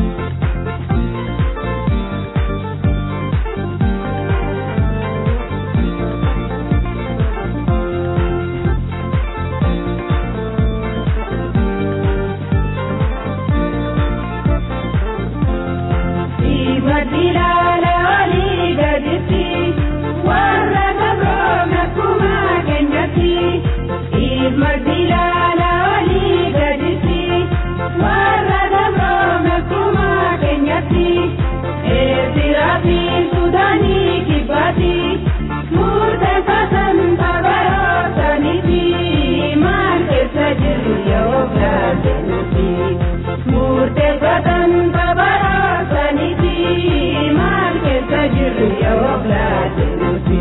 Ibadilala olii gaditti warra gabroome kuma keenyatti. Ibadilala olii gaditti warra gabroome kuma keenyatti. Eertiraa fi Sudaanii kibbaatti murteeffatan babarootaniiti. Maal keessa jiru yoo gaazenuti. Murteeffatan babarootaniiti. Maal keessa jiru yoo gaazenuti.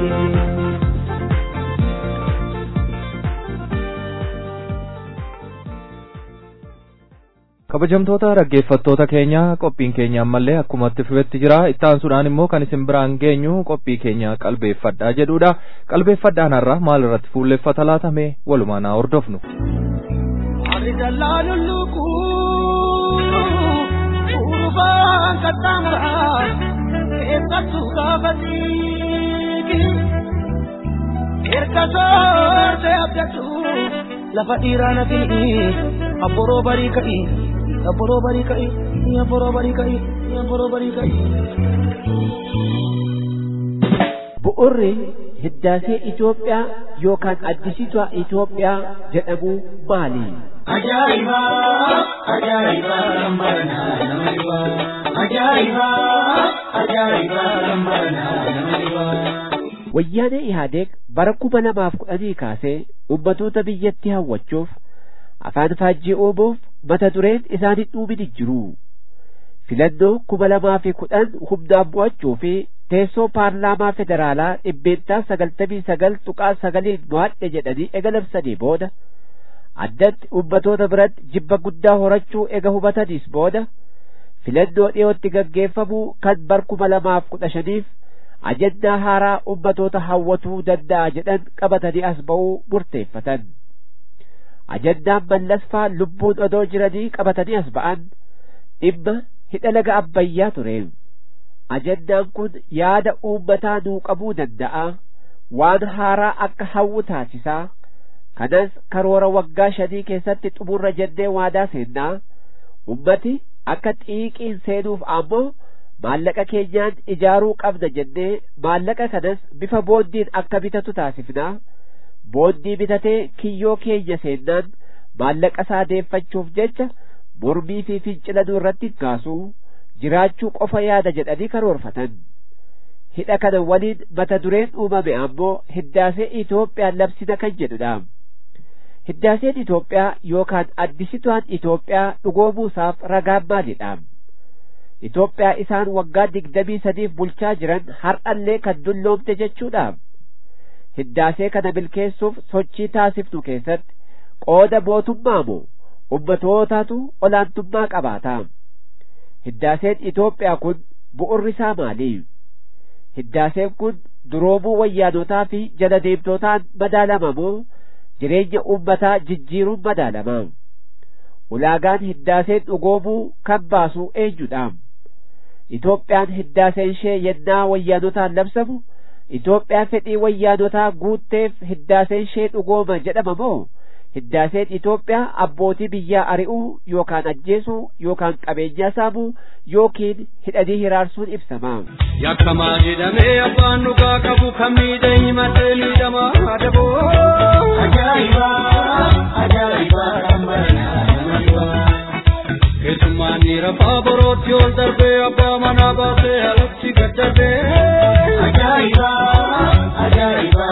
kabajamtoota dhaggeeffattoota keenya qophiin keenya ammallee akkuma itti fufetti jira itti aansuudhaan immoo kan isin biraan geenyu qophii keenya qalbeeffadhaa jedhudha qalbeeffadhaan har'a maal irratti fuulleffata laatame walumaan haa hordofnu. Warri dallaaluun lukkuu urufaan qaxxaamuraa keessattuu gaafa siiki erga soortee abdachuu lafa dhiiraa na fi'i abboroo barii ka'i abboroo barii ka'i abboroo barii ka'i abboroo barii ka'i. bu'urri hiddaasee Itoophiyaa yookaan addisiitua Itoophiyaa jedhamu maali? Ajaa'iba! Ajaa'iba! Lambaranaa nama dhiba! Ajaa'iba! Ajaa'iba! Lambaranaa nama dhiba! Wayyaanee Ihaadeeg bara kuma lamaaf kudhanii kaasee ummatoota biyyatti hawwachuuf afaan faajjii uumuuf mata dureen isaanii dhuumini jiru. Filannoo kuma lamaa fi kudhan humnaan mo'achuu fi teessoo paarlaamaa federaalaa dhibbeentaa sagaltamii sagal tuqaa sagaliin mo'adhe jedhanii ega labsanii booda addatti ummatoota biratti jibba guddaa horachuu ega hubataniis booda filannoo dhiyootti gaggeeffamuu kan bar kuma lamaaf kudha shaniif ajandaa haaraa ummatoota hawwatuu danda'a jedhan qabatanii as ba'uu murteeffatan. Ajandaan mallasfaa lubbuun odoo jiranii qabatanii as ba'an dhimma hidha laga abbayyaa ture. Ajandaan kun yaada uummataa nuu qabuu danda'a. Waan haaraa akka hawwu taasisaa. Kanas karoora waggaa shanii keessatti xumurra jennee waadaa seennaa. Ummati akka xiiqiin seenuuf ammoo maallaqa keenyaan ijaaruu qabna jennee maallaqa kanas bifa boondiin akka bitatu taasifnaa. Boondii bitatee kiyyoo keenya seennaan maallaqa isaa deeffachuuf jecha mormii fi fincila irratti kaasuu jiraachuu qofa yaada jedhanii karoorfatan. Hidha kana waliin mata dureen uumame ammoo hiddaasee Itoophiyaan labsina kan jedhudha. Hiddaaseen Itoophiyaa yookaan addisituaan Itoophiyaa dhugoomuusaaf ragaan maalidha? Itoophiyaa isaan waggaa digdamii sadiif bulchaa jiran har'allee kan dulloomte jechuudha. Hiddaasee kana milkeessuuf sochii taasifnu keessatti qooda mootummaa moo ummatootatu olaantummaa qabaata. Hiddaaseen Itoophiyaa kun bu'urri isaa maali? Hiddaaseen kun duroomuu wayyaanotaa fi jala deemtootaan madaalama moo jireenya uummataa jijjiiruun madaalama? Ulaagaan hiddaaseen dhugoomuu kan baasu eenyudha? Itoophiyaan hiddaaseen ishee yennaa wayyaanotaan labsamu Itoophiyaa fedhii wayyaanotaa guutteef hiddaaseen ishee dhugooma jedhama moo hiddaaseen Itoophiyaa abbootii biyyaa ari'uu yookaan ajjeesuu yookaan qabeenyaa saamuu yookiin hidhanii hiraarsuun ibsama. Yakkamaa jedhamee abbaan dhugaa qabu kan miidhe himatee miidhamaa adaboo. Ajaa'iba! Ajaa'iba! Keessummaan dhiira faaborootti ol darbee abbaa manaa baasee alatti gad darbee. Ajaa'iba! Ajaa'iba!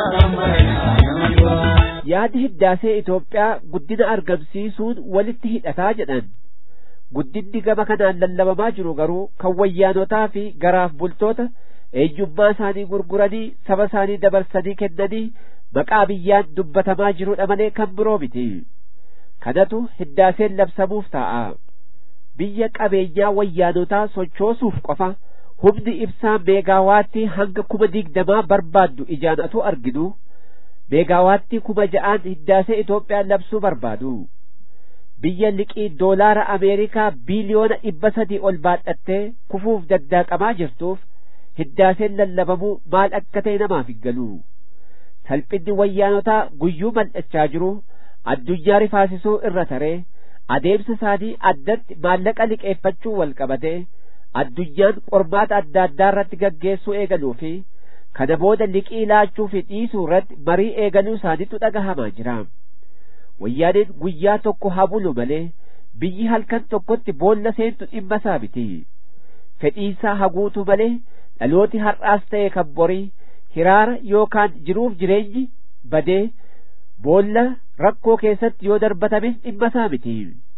Yaadi hiddaasee Itoophiyaa guddina argamsiisuun walitti hidhataa jedhan. Guddinni gama kanaan lallabamaa jiru garuu kan wayyaanotaa fi garaaf bultoota eenyummaa isaanii gurguranii saba isaanii dabarsanii kennanii maqaa biyyaan dubbatamaa jirudha malee kan biroo miti. Kanatu hiddaaseen labsamuuf ta'a. Biyya qabeenyaa wayyaanotaa sochoosuuf qofa humni ibsaa meegaawaattii hanga kuma digdamaa barbaaddu ijaan atu arginu. meegaawaattii kuma ja'aan hiddaasee Itoophiyaan labsuu barbaadu. Biyya liqii doolaara Ameerikaa biiliyoona dhibba sadii ol baadhattee kufuuf daddaaqamaa jirtuuf hiddaaseen lallabamuu maal akka ta'e namaaf hin galu. Salphinni wayyaanotaa guyyuu mal'achaa jiru addunyaa rifaasisuu irra taree adeemsa isaanii addatti maallaqa liqeeffachuu wal qabatee addunyaan qormaata adda addaa irratti gaggeessuu eegaluu fi kana booda liqii laachuu fi dhiisuu irratti marii eegaluu isaaniitu dhagahamaa jira. Wayyaaneen guyyaa tokko habulu malee biyyi halkan tokkotti boolla seentu dhimma isaa miti. Fedhiisaa haguutu malee dhalooti har'aas ta'e kan borii hiraara yookaan jiruuf jireenyi badee boolla rakkoo keessatti yoo darbatames dhimma isaa miti.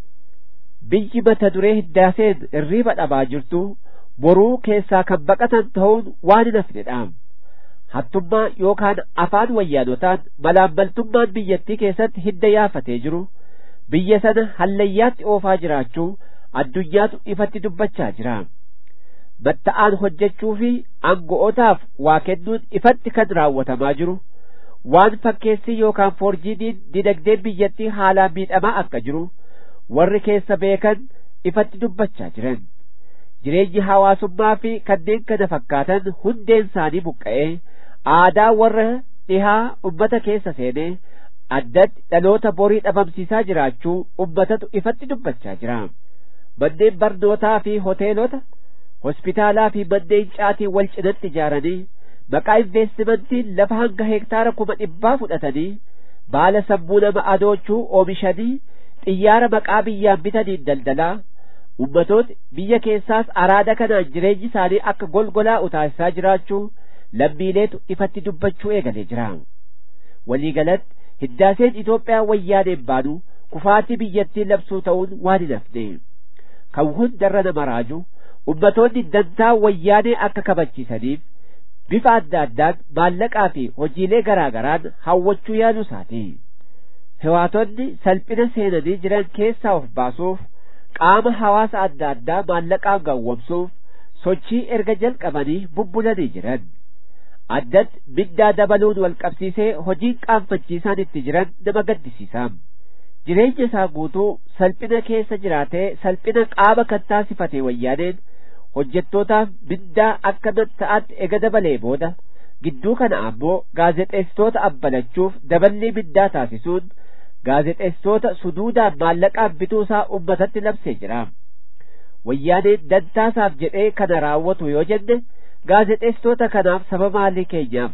Biyyi mata duree hiddaaseen irriiba dhabaa jirtu boruu keessaa kan baqatan ta'uun waan hin hafnedha. hattummaa yookaan afaan wayyaanotaan malaammaltummaan biyyattii keessatti hidda yaafatee jiru biyya sana hallayyaatti oofaa jiraachuu addunyaatu ifatti dubbachaa jira. Matta'aan hojjechuu fi aango'otaaf waa kennuun ifatti kan raawwatamaa jiru waan fakkeessii yookaan foorjiiniin dinagdeen biyyattii haalaan miidhamaa akka jiru warri keessa beekan ifatti dubbachaa jiran. Jireenyi hawaasummaa fi kanneen kana fakkaatan hundeen isaanii buqqa'ee aadaa warra dhihaa ummata keessa seenee addatti dhaloota borii dhabamsiisaa jiraachuu ummatatu ifatti dubbachaa jira manneen barnootaa fi hoteelota hospitaalaa fi manneen caatii wal cinatti ijaaranii maqaa investimentiin lafa hanga hektaara kuma dhibbaa fudhatanii baala sammuu nama adoochuu oomishanii xiyyaara maqaa biyyaan bitaniin daldalaa ummatooti biyya keessaas araada kanaan jireenyi isaanii akka golgolaa utaasisaa jiraachuu lammiileetu ifatti dubbachuu eegalee jira waliigalatti hiddaaseen Itoophiyaa wayyaaneen baanu kufaatii biyyattii labsuu ta'uun waan hin hafne kan hundarra nama raaju ummatoonni dantaa wayyaanee akka kabachiisaniif bifa adda addaan maallaqaa fi hojiilee garaa garaan hawwachuu yaaluu isaati hewaatonni salphina seenanii jiran keessaa of baasuuf qaama hawaasa adda addaa maallaqaan gawwamsuuf sochii erga jalqabanii bubbulanii jiran addatti mindaa dabaluun wal qabsiisee hojiin qaanfachiisaan itti jiran nama gaddisiisa jireenya isaa guutuu salphina keessa jiraatee salphina qaama kan taasifate wayyaaneen hojjettootaaf mindaa akka ta'atti ega dabalee booda gidduu kana ammoo gaazexeessitoota abbalachuuf daballii mindaa taasisuun gaazexeessitoota suduudaan maallaqaan bituu isaa ummatatti labsee jira wayyaaneen dantaasaaf jedhee kana raawwatu yoo jenne gaazexeessitoota kanaaf sababa maalii keenyaaf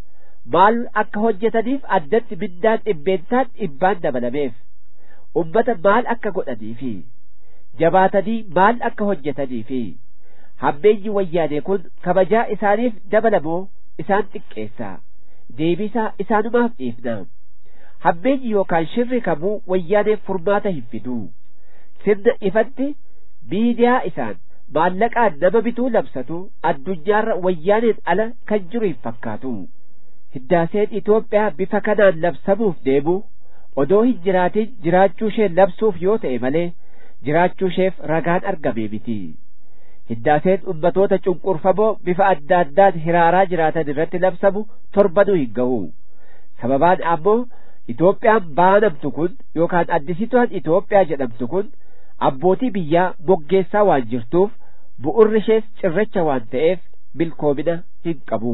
maal akka hojjetaniif addatti mindaan dhibbeentaan dhibbaan dabalameef ummata maal akka godhaniifi jabaatanii maal akka hojjetaniifi hammeenyi wayyaanee kun kabajaa isaaniif dabalamoo isaan xiqqeessa deebisaa isaanumaaf dhiifna hammeenyi yookaan shirri kamuu wayyaaneef furmaata hin fidu sirna ifatti miidiyaa isaan maallaqaan nama bituu labsatu addunyaarra wayyaaneen ala kan jiru hin fakkaatu hiddaaseen Itoophiyaa bifa kanaan labsamuuf deemu odoo hin jiraatin jiraachuu ishee labsuuf yoo ta'e malee jiraachuu isheef ragaan argamee miti hiddaaseen ummatoota cunqurfamoo bifa adda addaan hiraaraa jiraatan irratti labsamu torbanuu hin ga'u sababaan ammoo Itoophiyaan baanamtu kun yookaan addisituun Itoophiyaa jedhamtu kun abbootii biyyaa moggeessaa waan jirtuuf bu'urri ishees cirracha waan ta'eef milkoomina hin qabu.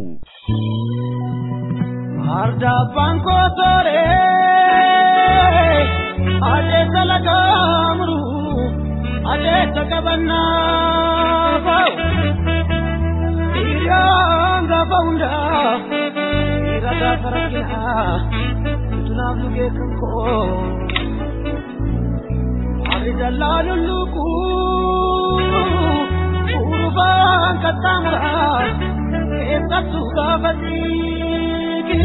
Ardabbaan kootoree adeessa lagaamuru adeessa qabannaa ba'u dhiiraan gaafa hundaa dhiira gaafa rakkinaa utunaaf lugee kan koo warri dallaa lulluquu urubaan qaxxaamuraa keessattuu gaafa dhiigi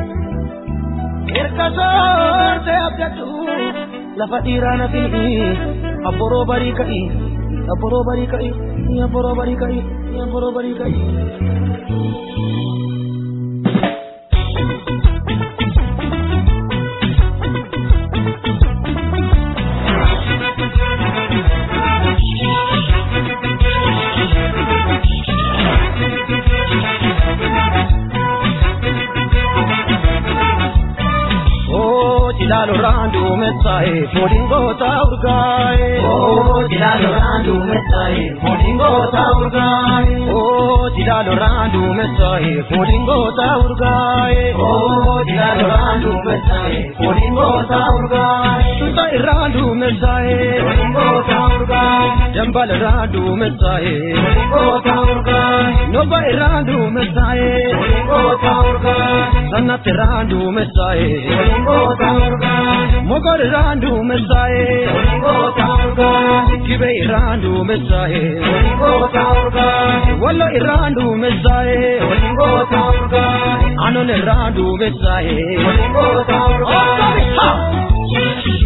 erga soorte abdadhu lafa dhiiraa na fi'i abboroo barii ka'i abboroo barii ka'i abboroo barii ka'i abboroo barii ka'i. Jilalo randu mesae, modingo ta urgae. Oh, jilalo randu mesae, modingo ta urgae. Oh, jilalo randu mesae, modingo ta urgae. Oh, jilalo randu mesae, modingo ta urgae. Tuta irandu mesae, modingo ta urgae. Jambal randu mesae, modingo ta urgae. Noba irandu mesae, modingo ta urgae. Sanat randu mesae, modingo ta urgae. Mogor randu mesae, modingo ta urgae. Kibe randu mesae, modingo ta urgae. Wallo irandu mesae, modingo ta urgae. Anon randu mesae, modingo ta urgae.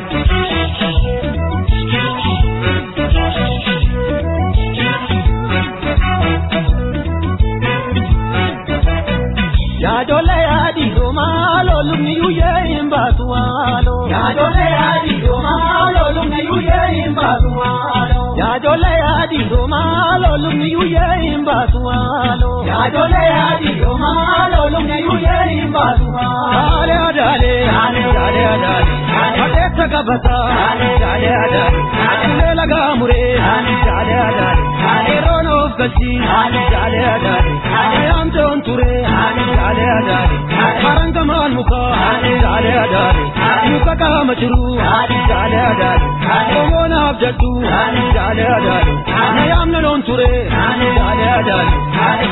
Yaadole yaadiro maalo lumni yuyyee hin baatu waalo. Yaadole yaadiro maalo lumni yuyyee hin baatu waalo. Yaadole yaadiro maalo lumni yuyyee hin baatu waalo. Yaadole yaadiro maalo lumni yuyyee hin baatu waalo. Daale adaale. Daale adaale adaale. Adeessa qabata. Daale adaale. Adeemee lagaa muree. Daale adaale. Yeroo nuuf galchi. Daale adaale. Ayaamtoon ture. Daale adaale. Haranga maal muka daale daale muka qaama jiru daale daale omonaaf jettu daale daale na yaamna loon ture daale daale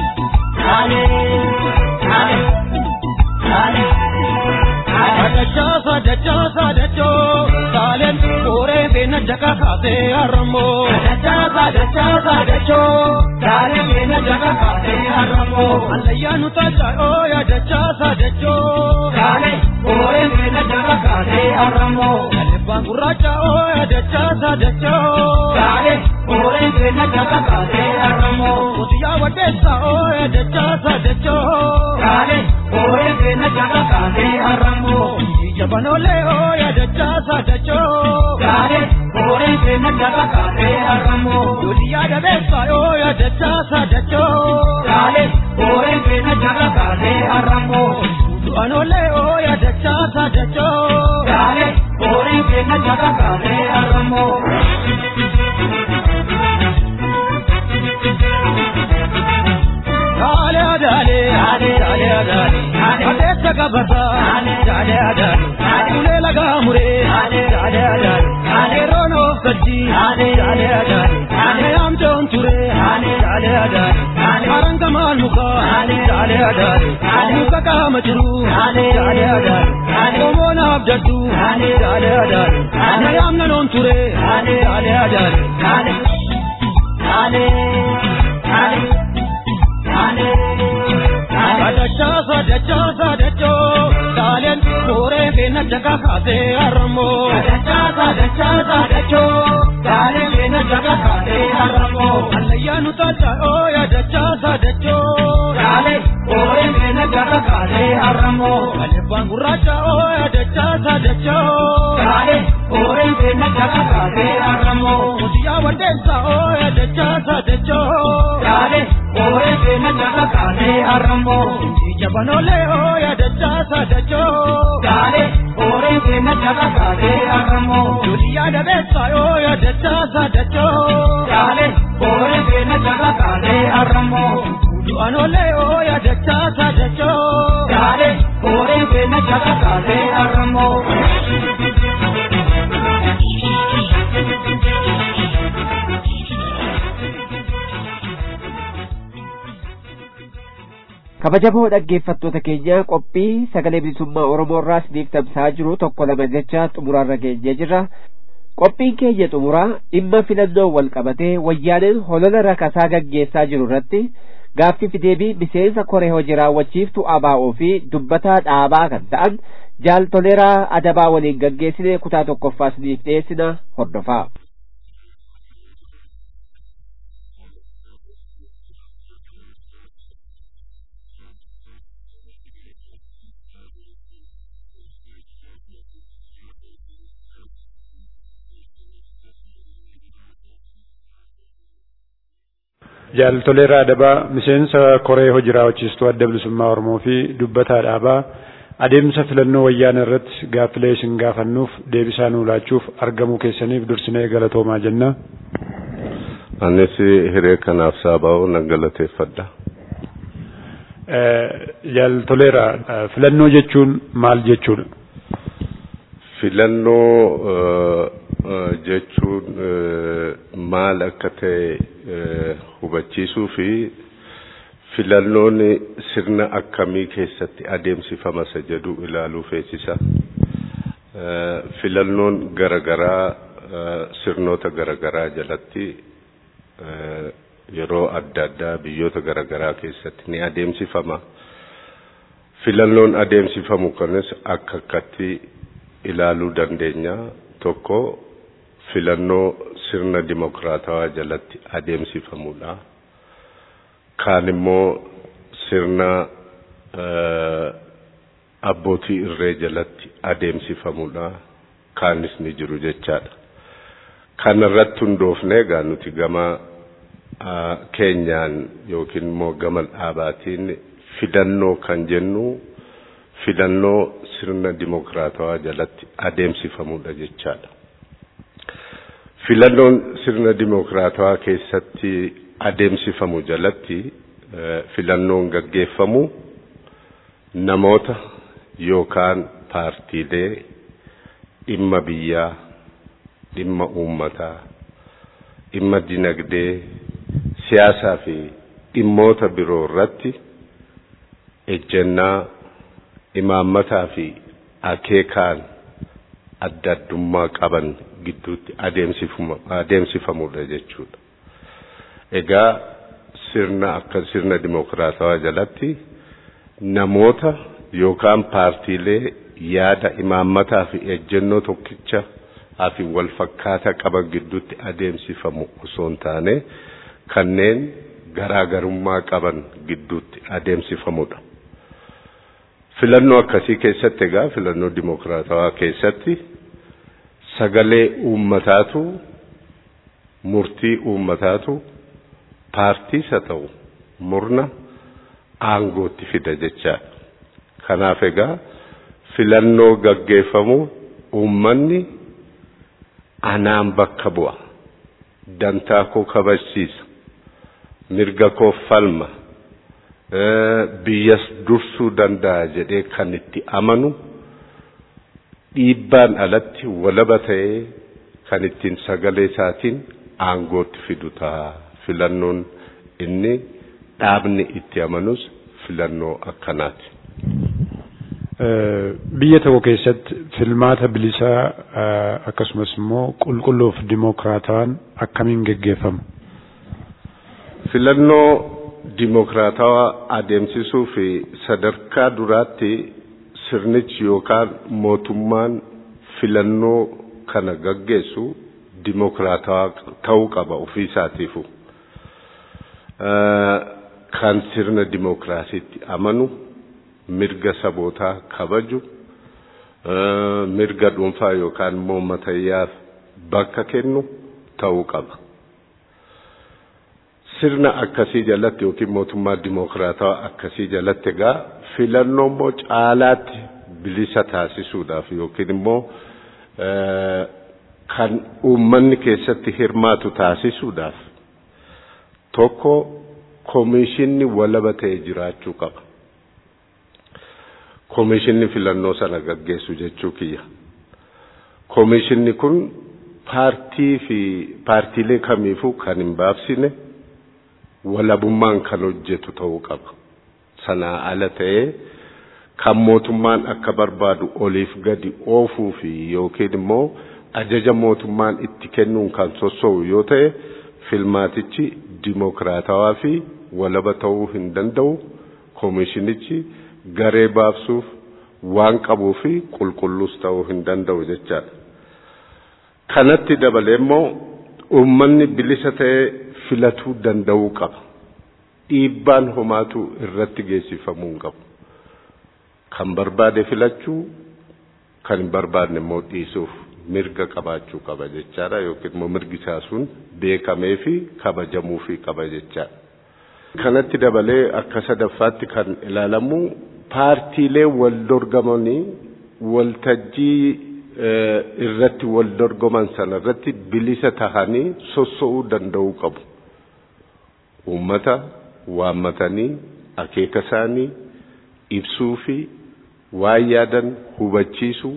Dachasa dachasa dacho salen kore bena jaka kate aramo dachasa dachasa dacho salen bena jaka kate aramo alaya nuta charo ya dachasa dacho salen kore bena jaka kate aramo bangura chao ya dachasa dacho salen kore bena jaka kate aramo usiya wadesa o ya dachasa dacho salen kore bena jaka kate aramo jabanole o ya dachasa dacho kare kore ke na daga kare aramo duliya da besa o ya dachasa dacho kare kore ke na daga kare aramo duanole o ya dachasa dacho kare kore ke na daga kare aramo Dale dale dale dale dale dale sagabata dale dale dale laga mure dale dale dale rono kaji dale dale dale am jon ture dale dale dale aranga mal muka dale dale muka ka majru dale dale dale mona abjadu dale dale dale am non ture dale dale dale dale dale Dachasa dachasa dacho Dalen kore bena jaga kate aramo Dachasa dachasa dacho Dalen bena jaga kate aramo Alaya nuta charo ya dachasa dacho Dalen kore bena jaga kate aramo Alebangura chao ya dachasa dacho Dalen kore bena jaga kate aramo Usiya wadesa o ya dachasa dacho Dalen kore bena jaga kate aramo jabanole o ya dachasa dacho dale ore ke na jaga kare aramo duliya da besa o ya dachasa dacho dale ore ke na jaga kare aramo duanole o ya dachasa dacho dale ore ke na jaga kare aramo kabajamoo dhaggeeffattoota keenya qophii sagalee bilisummaa oromoo irraa isiniif tamsa'aa jiru tokko lama jecha xumuraarra geenyee jirra qophiin keenya xumuraa dhimma filannoo wal qabatee wayyaaneen holola rakasaa gaggeessaa jiru irratti gaaffii deebii miseensa koree hojii raawwachiiftu abaa'oo fi dubbataa dhaabaa kan ta'an jaal toleeraa adabaa waliin gaggeessine kutaa tokkoffaa isiniif dhiyeessina hordofaa. Jaaltoleeraa Adabaa miseensa koree hojii raawwachiistuu adda bilisummaa Oromoo fi dubbataa dhaabaa adeemsa filannoo wayyaana irratti gaaffilee isin gaafannuuf deebisaa nuu laachuuf argamuu keessaniif dursinee galatoomaa jenna. Anis hiree kanaaf saaba'uu nan galateeffadha. Jaaltoleeraa filannoo jechuun maal jechuudha? Filannoo jechuun maal akka ta'e hubachiisuu fi filannoon sirna akkamii keessatti adeemsifama isa jedhu ilaaluu feesisa. Filannoon garagaraa sirnoota garagaraa jalatti yeroo adda addaa biyyoota garagaraa keessatti ni adeemsifama. Filannoon adeemsifamu kanis akka akkatti ilaaluu dandeenya. Tokko filannoo sirna dimokiraatawaa jalatti adeemsifamudha. Kaan immoo sirna abbootii irree jalatti adeemsifamudha. Kaanis ni jiru jechaadha. Kana irratti hundoofnee egaa nuti gama keenyaan yookiin immoo gama dhaabaatiin filannoo kan jennu filannoo sirna dimokiraatawaa jalatti adeemsifamudha jechaadha. Filannoon sirna dimokiraatawaa keessatti adeemsifamu jalatti filannoon gaggeeffamu namoota yookaan paartiilee dhimma biyyaa, dhimma uummataa, dhimma dinagdee, siyaasaa fi dhimmoota biroo irratti ejjennaa imaammataa fi akeekaan adda addummaa qaban gidduutti adeemsifamudha jechuudha. Egaa sirna akka sirna dimokiraatawaa jalatti namoota yookaan paartiilee yaada imaammataa fi ejjennoo tokkicha fi wal fakkaataa qaban gidduutti adeemsifamu osoo hin taane kanneen garaagarummaa qaban gidduutti adeemsifamudha. Filannoo akkasii keessatti egaa filannoo dimokiraatawaa keessatti sagalee uummataatu murtii uummataatu paartiis haa ta'u murna aangootti fida jechaadha. Kanaaf egaa filannoo gaggeeffamu uummanni anaan bakka bu'a. Dantaa koo kabachiisa. Mirga koo falma. Biyyas dursuu danda'a jedhee kan itti amanu dhiibbaan alatti walaba ta'ee kan ittiin sagalee isaatiin aangootti fidu ta'a. Filannoon inni dhaabni itti amanus filannoo akkanaati. Biyya tokko keessatti filmaata bilisaa akkasumas immoo qulqulluuf dimokiraatawaan akkamiin geggeeffama? Filannoo dimokiraatawaa adeemsisuu fi sadarkaa duraatti sirnichi yookaan mootummaan filannoo kana gaggeessu dimokiraatawaa ta'uu qaba ofii isaatiifu. Kan sirna dimokiraasiitti amanu mirga sabootaa kabaju mirga dhuunfaa yookaan immoo matayyaaf bakka kennu ta'uu qaba. Sirna akkasii jalatti yookiin mootummaa dimokiraatawaa akkasii jalatti egaa filannoo immoo caalaatti bilisa taasisuudhaaf yookiin immoo kan uummanni keessatti hirmaatu taasisuudhaaf tokko koomishinni walaba ta'e jiraachuu qaba. Koomishinni filannoo sana gaggeessu jechuu kiyya. Koomishinni kun paartii fi paartiilee kamiifuu kan hin baabsine walabummaan kan hojjetu ta'uu qaba. Sanaa ala ta'ee kan mootummaan akka barbaadu oliif gadi oofuu fi yookiin immoo ajaja mootummaan itti kennuun kan sosso'u yoo ta'e filmaatichi dimokiraatawaa fi walaba ta'uu hin danda'u. Koomishinichi garee baabsuuf waan qabuu fi qulqulluus ta'uu hin danda'u jechaadha. Kanatti dabalee immoo uummanni bilisa ta'ee filatuu danda'uu qaba. Dhiibbaan homaatu irratti geessifamuu hin qabu. Kan barbaade filachuu, kan hin barbaadne immoo dhiisuuf mirga qabaachuu qaba jechaadha yookiin immoo mirgi isaa sun beekamee fi kabajamuu fi qaba jechaadha. Kanatti dabalee akka sadaffaatti kan ilaalamu paartiilee wal dorgamanii waltajjii irratti wal dorgoman sana irratti bilisa tahanii sosso'uu danda'uu qabu. Uummata waammatanii akeeka isaanii ibsuu fi waan yaadan hubachiisuu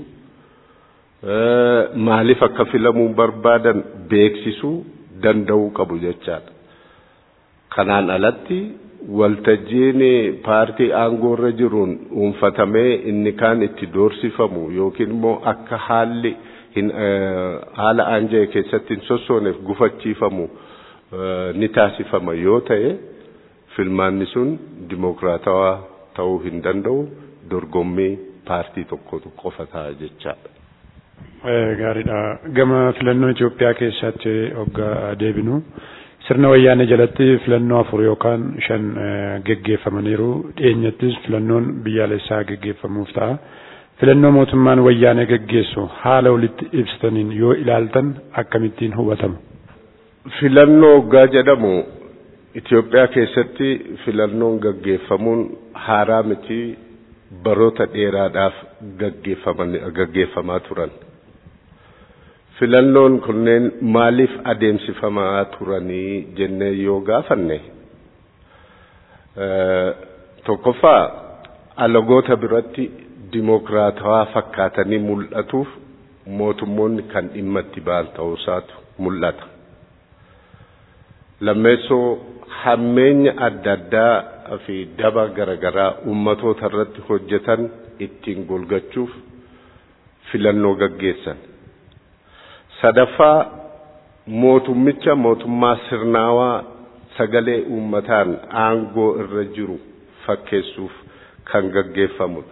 maaliif akka filamuu barbaadan beeksisuu danda'uu qabu jechaadha. Kanaan alatti waltajjiin paartii aangoo irra jiruun dhuunfatamee inni kaan itti doorsifamu yookiin immoo akka haalli haala aanja'e keessatti hin sossooneef gufachiifamu ni taasifama yoo ta'e filmaanni sun dimokiraatawaa ta'uu hin danda'u dorgommii paartii tokkotu qofa ta'a jechaadha. Gaariidha. Gama filannoo Itoophiyaa keessatti hoggaa deebinu sirna wayyaanee jalatti filannoo afur yookaan shan geggeeffamaniiru. Dhiyeenyattis filannoon biyyaalessaa geggeeffamuuf ta'a. Filannoo mootummaan wayyaanee geggeessu haala walitti ibsataniin yoo ilaaltan akkamittiin hubatama? Filannoo hoggaa jedhamu Itoophiyaa keessatti filannoon gaggeeffamuun haaraa miti baroota dheeraadhaaf gaggeeffamaa turan. Filannoon kunneen maaliif adeemsifamaa turanii jennee yoo gaafanne tokkoffaa alagoota biratti dimokiraatawaa fakkaatanii mul'atuuf mootummoonni kan dhimma itti ba'an ta'uusaatu mul'ata. Lammeessoo hammeenya adda addaa fi daba garaagaraa uummatoota irratti hojjetan ittiin golgachuuf filannoo gaggeessan. Sadaffaa mootummicha mootummaa sirnaawaa sagalee uummataan aangoo irra jiru fakkeessuuf kan gaggeeffamudha.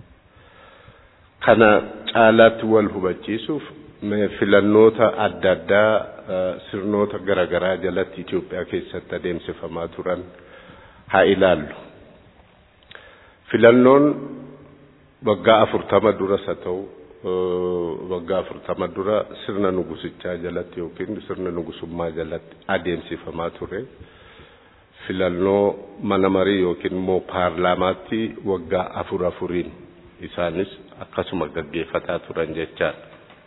Kana caalaatti wal hubachiisuuf filannoota adda addaa sirnoota garaagaraa jalatti Itoophiyaa keessatti adeemsifamaa turan haa ilaallu. Filannoon waggaa afurtama duras haa ta'u waggaa afurtama dura sirna nugusichaa jalatti yookiin sirna nugusummaa jalatti adeemsifamaa ture. Filannoo mana marii yookiin immoo paarlaamaatti waggaa afur afuriin isaanis akkasuma gaggeeffataa turan jechaadha.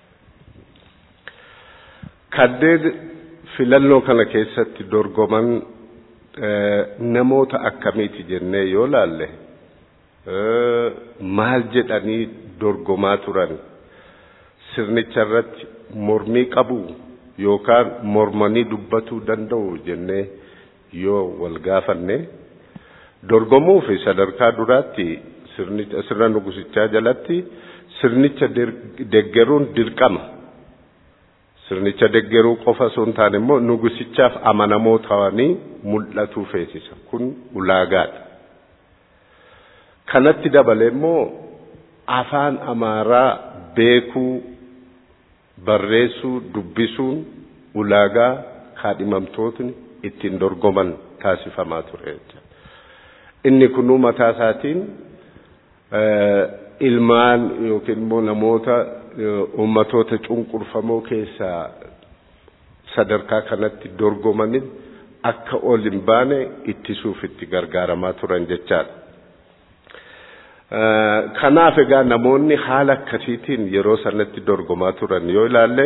Kanneen filannoo kana keessatti dorgoman namoota akkamiiti jennee yoo laalle maal jedhanii dorgomaa turan sirnicha irratti mormii qabu yookaan mormanii dubbatuu danda'u jennee yoo wal gaafanne dorgomuu fi sadarkaa duraatti sirna nugusichaa jalatti sirnicha deggeruun dirqama. Sirnicha deggeruu qofa osoo hin taane immoo nugusichaaf amanamoo ta'anii mul'atuu feesisa. Kun ulaagaadha. Kanatti dabalee immoo afaan amaaraa beekuu, barreessuu, dubbisuun ulaagaa kaadhimamtootni ittiin dorgoman taasifamaa ture. Inni kunuu mataa isaatiin ilmaan yookiin immoo namoota uummatoota cunqurfamoo keessaa sadarkaa kanatti dorgomanin akka ol hin baane ittisuuf itti gargaaramaa turan jechaadha. Kanaaf egaa namoonni haala akkasiitiin yeroo sanatti dorgomaa turan yoo ilaalle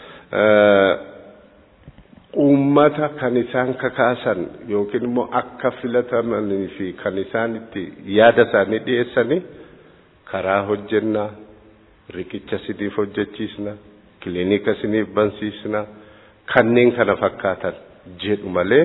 uummata kan isaan kakaasan yookiin immoo akka filatamanii fi kan isaan itti yaada isaanii dhiyeessanii karaa hojjennaa riqicha siniif hojjechiisna kiliinika siniif bansiisna kanneen kana fakkaatan jedhu malee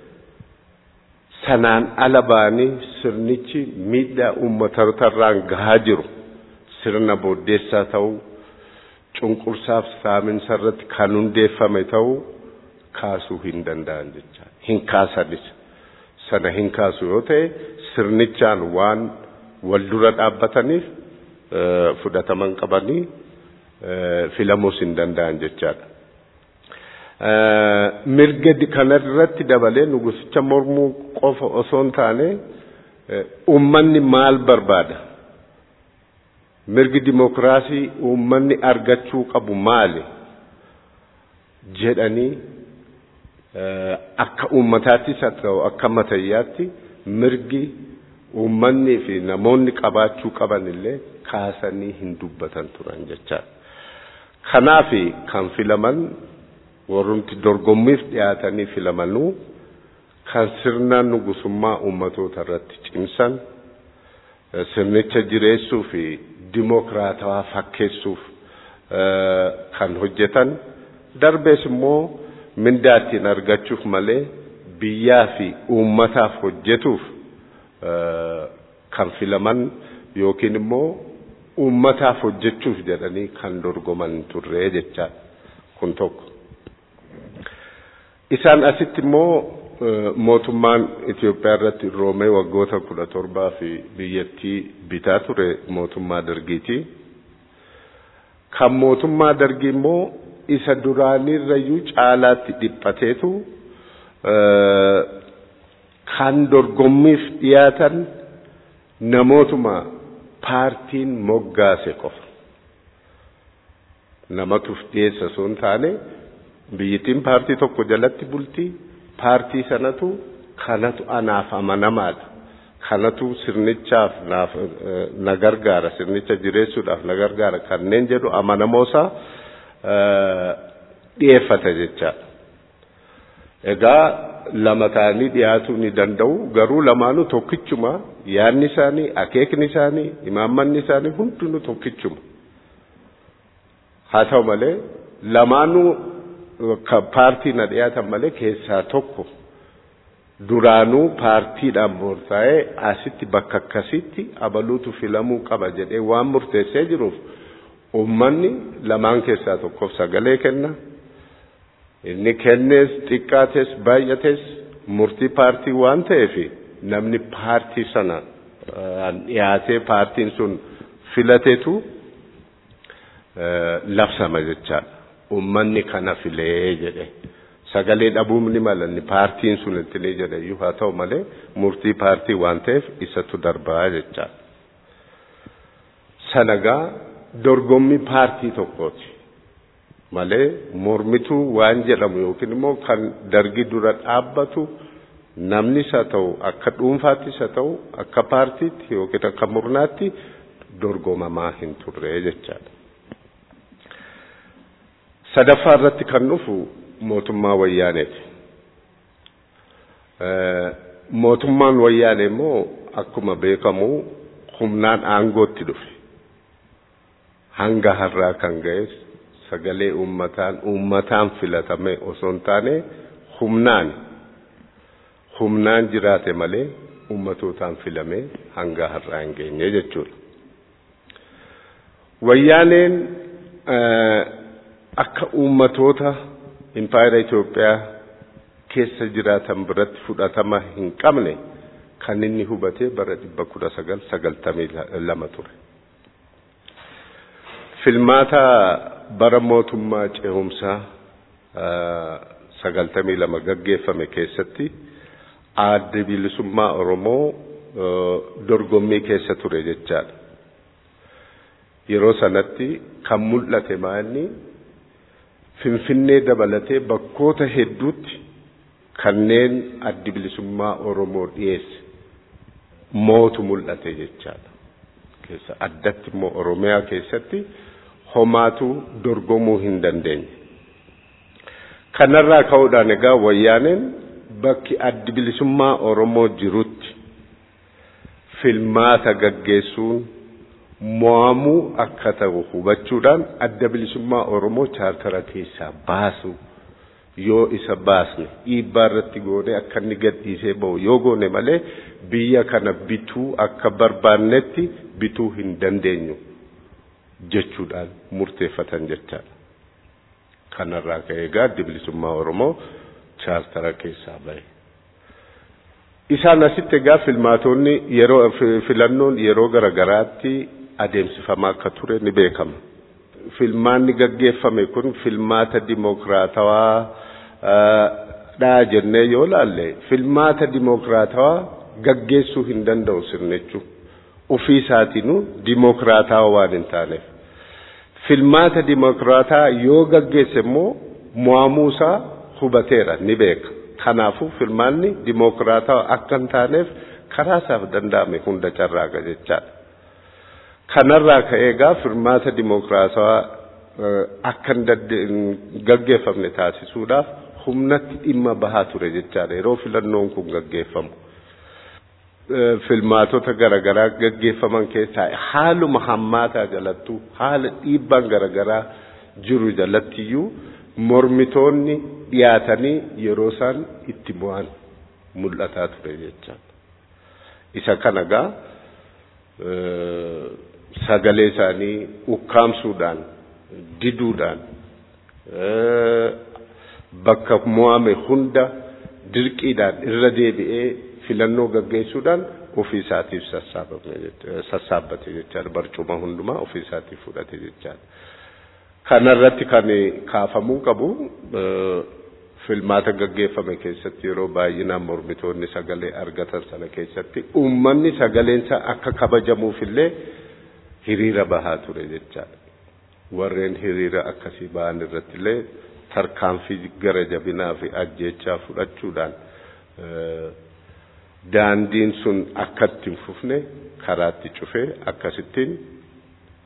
sanaan ala ba'anii sirnichi miidhaa uummatarraan gahaa jiru sirna booddeessaa ta'uu cunqursaaf saaminsa irratti kan hundeeffame ta'uu kaasuu hin danda'an jecha hin kaasanis sana hin kaasu yoo ta'e sirnichaan waan wal dura dhaabbataniif fudhataman qabanii filamuus hin danda'an jechaadha. Mirga kanarratti dabalee nugusicha mormuu qofa osoo hin taane uummanni maal barbaada? Mirgi dimokiraasii uummanni argachuu qabu maali? jedhanii akka uummataattis haa ta'u akka matayyaatti mirgi uummanni fi namoonni qabaachuu qaban illee kaasanii hin dubbatan turan jechaadha. Kanaaf kan filaman warrumti dorgommiif dhiyaatanii filamanuu kan sirna nugusummaa uummatoota irratti cimsan sirnicha jireessuu fi dimokiraatawaa fakkeessuuf kan hojjetan darbees immoo mindaa ittiin argachuuf malee biyyaa fi uummataaf hojjetuuf kan filaman yookiin immoo uummataaf hojjechuuf jedhanii kan dorgoman turre jechaadha kun tokko. Isaan asitti immoo mootummaan Itoophiyaa irratti roomee waggoota kudha torbaa fi biyyattii bitaa ture mootummaa dargiiti. Kan mootummaa dargii immoo isa duraanirrayyuu caalaatti dhiphateetu kan dorgommiif dhiyaatan namootuma paartiin moggaase qofa. Namatuuf dhiyeessa osoo hin taane biyyittiin paartii tokko jalatti bultii paartii sanatu kanatu anaaf amanamaadha. Kanatu sirnichaaf naaf na gargaara sirnicha jireessuudhaaf na gargaara kanneen jedhu amanamoosaa dhiyeeffata jechaadha. Egaa lama ta'anii dhiyaatuu ni danda'u garuu lamaanuu tokkichuma yaadni isaanii akeekni isaanii imaammanni isaanii hundinuu tokkichuma haa ta'u malee lamaanuu paartii na dhiyaatan malee keessaa tokko duraanuu paartiidhaan murtaa'ee asitti bakka akkasitti abaluutu filamuu qaba jedhee waan murteessee jiruuf ummanni lamaan keessaa tokkoof sagalee kenna. Inni kennees xiqqaates baay'ates murtii paartii waan ta'eef namni paartii sana dhiyaatee paartiin sun filateetu labsama jechaadha. Ummanni kana filee jedhe. Sagalee dhabuun ni mala inni paartiin sun itti ni jedhe iyyuu haa ta'u malee murtii paartii waan ta'eef isatu darbaa jechaadha. Sanagaa dorgommii paartii tokkooti. malee mormituu waan jedhamu yookiin immoo kan dargi dura dhaabbatu namnis haa ta'u akka dhuunfaattis haa ta'u akka paartiitti yookiin akka murnaatti dorgomamaa hin turre jechaadha. Sadaffaa irratti kan dhufu mootummaa wayyaaneeti. Mootummaan wayyaanee immoo akkuma beekamu humnaan aangootti dhufe. Hanga har'aa kan ga'es sagalee uummataan uummataan filatame osoo hin taane humnaan humnaan jiraate malee uummatootaan filamee hanga har'aa hin geenye jechuudha. Wayyaaneen akka uummatoota impaayera Itoophiyaa keessa jiraatan biratti fudhatama hin qabne kan inni hubatee bara dhibba kudha sagal sagaltamii lama ture. Filmaata bara mootummaa ce'umsaa sagaltamii lama gaggeeffame keessatti adda bilisummaa Oromoo dorgommii keessa ture jechaadha. Yeroo sanatti kan mul'ate maanni Finfinnee dabalatee bakkoota hedduutti kanneen addi bilisummaa Oromoo dhiyeesse mootu mul'ate jechaadha. Keessa addatti immoo Oromiyaa keessatti homaatu dorgomuu hin dandeenye. Kanarraa ka'uudhaan egaa wayyaaneen bakki addi bilisummaa Oromoo jirutti filmaata gaggeessuun mo'amuu akka ta'u hubachuudhaan adda bilisummaa Oromoo chaartara keessaa baasu yoo isa baasne dhiibbaa irratti goone akka inni gadhiisee ba'u yoo goone malee biyya kana bituu akka barbaannetti bituu hin dandeenyu jechuudhaan murteeffatan jechaadha. Kanarraa ka'ee egaa addi bilisummaa Oromoo chaartara keessaa bahe. Isaan asitti egaa filmaatonni yeroo filannoon yeroo garagaraatti adeemsifamaa akka ture ni beekama. Filmaanni gaggeeffame kun filmaata dimokiraatawaa dhaa jennee yoo laalle filmaata dimokiraatawaa gaggeessuu hin danda'u sirnichu. Ofii isaatiinuu dimokiraatawaa waan hin taaneef. Filmaata dimokiraataa yoo gaggeesse immoo mo'amuusaa hubateera ni beeka. Kanaafuu filmaanni dimokiraatawaa akka hin taaneef karaa isaaf danda'ame hunda carraaqa jechaadha. Kanarraa ka'ee egaa filmaata dimokiraatawaa akka hin gaggeeffamne taasisuudhaaf humnatti dhimma bahaa ture jechaadha yeroo filannoon kun gaggeeffamu. Filmaatota garaagaraa gaggeeffaman keessaa haaluma hammaataa jalattuu haala dhiibbaan garaagaraa jiru jalattiyyuu mormitoonni dhiyaatanii yeroo isaan itti bu'an mul'ataa ture jechaadha. Isa kana gaa sagalee isaanii ukkaamsuudhaan diduudhaan bakka mo'ame hunda dirqiidhaan irra deebi'ee filannoo gaggeessuudhaan ofii isaatiif sassaabbate jechaadha barcuma hundumaa ofii isaatiif fudhate jechaadha. Kanarratti kan kaafamuu qabu filmaata gaggeeffame keessatti yeroo baay'inaan mormitoonni sagalee argatan sana keessatti uummanni sagaleensa akka kabajamuufillee hiriira bahaa ture jechaadha. Warreen hiriira akkasii bahan irratti illee tarkaanfii gara jabinaa fi ajjeechaa fudhachuudhaan daandiin sun akkatti hin fufne karaatti cufee akkasittiin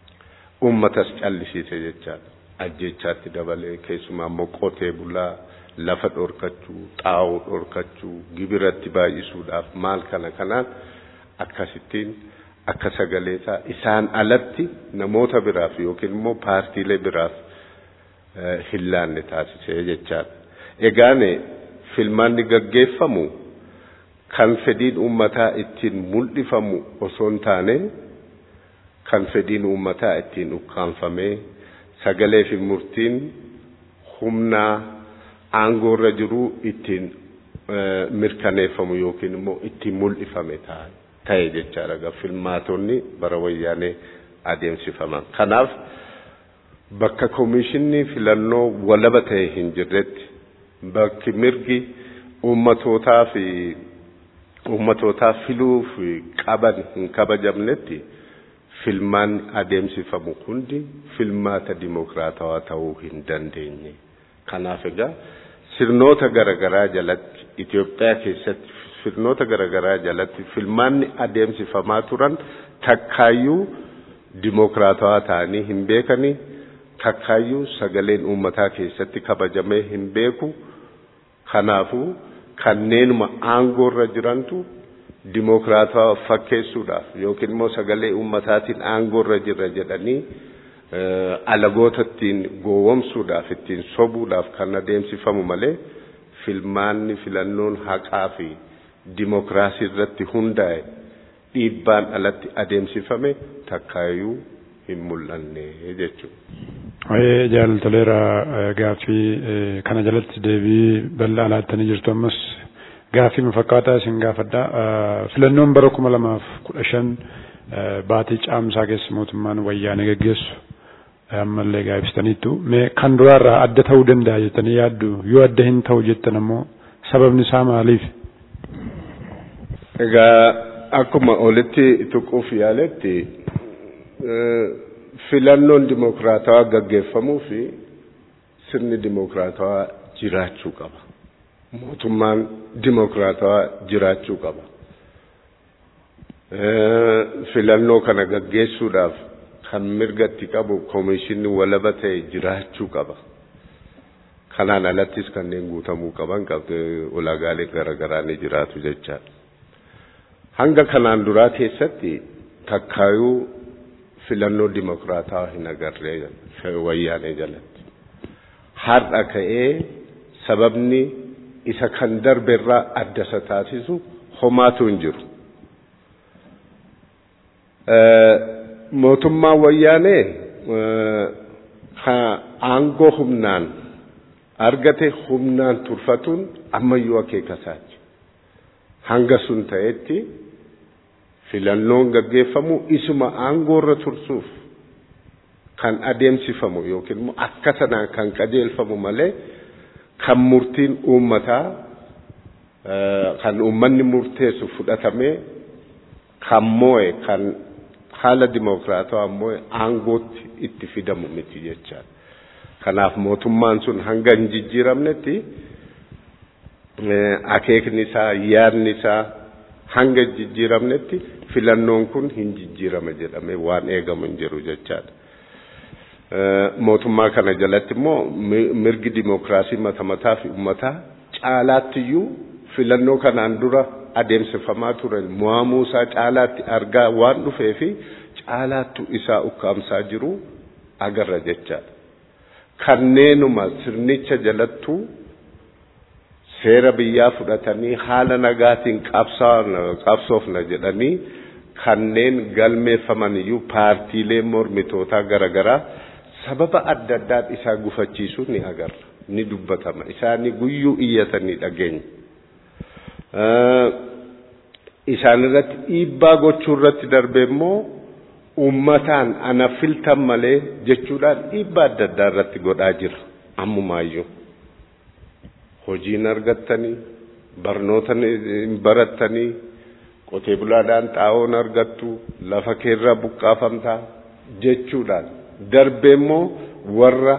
uummatas callisiise jechaadha. Ajjeechaatti dabalee keessumaa immoo qotee bulaa lafa dhorkachuu xaa'oo dhorkachuu gibiratti baay'isuudhaaf maal kana kanaan akkasittiin akka sagaleesaa isaan alatti namoota biraaf yookiin immoo paartiilee biraaf hin laanne taasisee jechaadha. Egaan filmaanni gaggeeffamu kan fedhiin uummataa ittiin mul'ifamu osoo hin taane kan fedhiin uummataa ittiin ukkaanfamee sagalee fi murtiin humnaa aangoorra jiru ittiin mirkaneeffamu yookiin immoo ittiin mul'ifame ta'e jechaadha. Filmaatonni bara wayyaanee adeemsifaman. Kanaaf bakka koomishinni filannoo walaba ta'e hin jirretti bakki mirgi uummatootaa fi uummatootaa filuuf qaban hin kabajamnetti filmaanni adeemsifamu hundi filmaata dimokiraatawaa ta'uu hin dandeenye. Kanaaf egaa sirnoota garaagaraa jalatti Itoophiyaa keessatti sirnoota garaagaraa jalatti filmaanni adeemsifamaa turan takkaayyuu dimokiraatawaa ta'anii hin beekanii takkaayyuu sagaleen uummataa keessatti kabajamee hin beeku. Kanaafuu kanneenuma aangoorra jirantu dimokiraatawaa fakkeessuudhaaf yookiin immoo sagalee uummataatiin aangoorra jirra jedhanii alagoota ittiin gowwomsuudhaaf ittiin sobuudhaaf kan adeemsifamu malee filmaanni filannoon haqaa fi dimokiraasii irratti hundaa'e dhiibbaan alatti adeemsifame takkaayyuu hin mul'anne jechuudha. Jaalatoleera gaaffii kana jalatti deebii bal'aa laattanii jirtu ammas gaaffii fakkaataa isin gaafadha. Filannoon bara kuma lamaaf kudha shan baatii caamsaa keessa mootummaan wayyaanee gaggeessu ammallee gaafistaniittu. Mee kan duraarraa adda ta'uu danda'a jettanii yaaddu yoo adda hin ta'u jettan ammoo sababni isaa maaliif? Egaa akkuma olitti tuquuf yaaletti filannoon dimokiraatawaa gaggeeffamuu fi sirni dimokiraatawaa jiraachuu qaba. Mootummaan dimokiraatawaa jiraachuu qaba. Filannoo kana gaggeessuudhaaf kan mirgatti qabu koomishinni walaba ta'e jiraachuu qaba. Kanaan alattis kanneen guutamuu qaban ulaagaalee garaagaraa ni jiraatu jechaadha. Hanga kanaan duraa keessatti takkaayuu filannoo dimokiraataa hin agarree wayyaanee jalatti. Har'a ka'ee sababni isa kan darbe irraa adda isa taasisu homaatu hin jiru. Mootummaan wayyaanee aangoo humnaan argate humnaan turfatuun ammayyuu akeekasaati. Hanga sun ta'etti filannoon gaggeeffamu isuma aangoorra tursuuf kan adeemsifamu yookiin immoo akka sanaan kan qajeelfamu malee kan murtiin uummataa kan uummanni murteessu fudhatamee kan moo'e kan haala dimokiraatawaa moo'e aangootti itti fidamu miti jechaadha. Kanaaf mootummaan sun hanga hin jijjiiramnetti akeekni isaa yaadni isaa hanga hin jijjiiramnetti filannoon kun hin jijjiirama jedhamee waan eegamu hin jiru jechaadha. Mootummaa kana jalatti immoo mirgi dimokiraasii mata mataa fi uummataa caalaattiyyuu filannoo kanaan dura adeemsifamaa ture mo'amuu isaa caalaatti argaa waan dhufee fi caalaattu isaa ukkaamsaa jiru agarra jechaadha. Kanneenuma sirnicha jalattuu seera biyyaa fudhatanii haala nagaatiin qabsoofna jedhanii kanneen galmeeffaman iyyuu paartiilee mormitootaa garaagaraa sababa adda addaan isaa gufachiisuu ni agarra ni dubbatama isaanii guyyuu iyyatanii dhageenya. Isaan irratti dhiibbaa gochuu irratti darbe immoo uummataan ana filtan malee jechuudhaan dhiibbaa adda addaa irratti godhaa jira ammumaayyuu. hojiin argattanii barnoota barattanii qotee bulaadhaan xaa'oon argattu lafa keerraa buqqaafamtaa jechuudhaan darbe immoo warra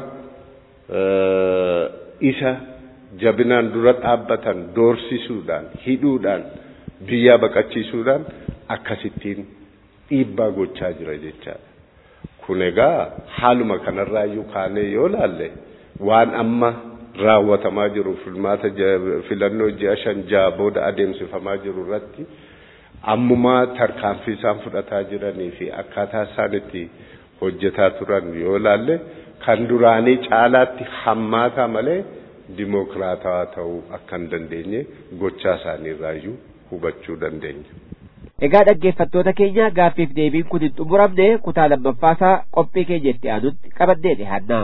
isa jabinaan dura dhaabbatan doorsisuudhaan hidhuudhaan biyyaa baqachiisuudhaan akkasittiin dhiibbaa gochaa jira jechaadha. Kun egaa haaluma kanarraayyuu kaanee yoo laalle waan amma raawwatamaa jiru filmaata filannoo ji'a shan ja'a booda adeemsifamaa jiru irratti ammumaa tarkaanfii isaan fudhataa jiranii fi akkaataa isaan itti hojjetaa turan yoo ilaalle kan duraanii caalaatti hammaataa malee dimookiraatawaa ta'uu akka hin dandeenye gochaa isaanii irraayyuu hubachuu dandeenya. Egaa dhaggeeffattoota keenya gaaffiif deebiin kun hin xumuramne kutaa lammaffaasaa qophii keenya itti aanutti qabannee dhiyaannaa.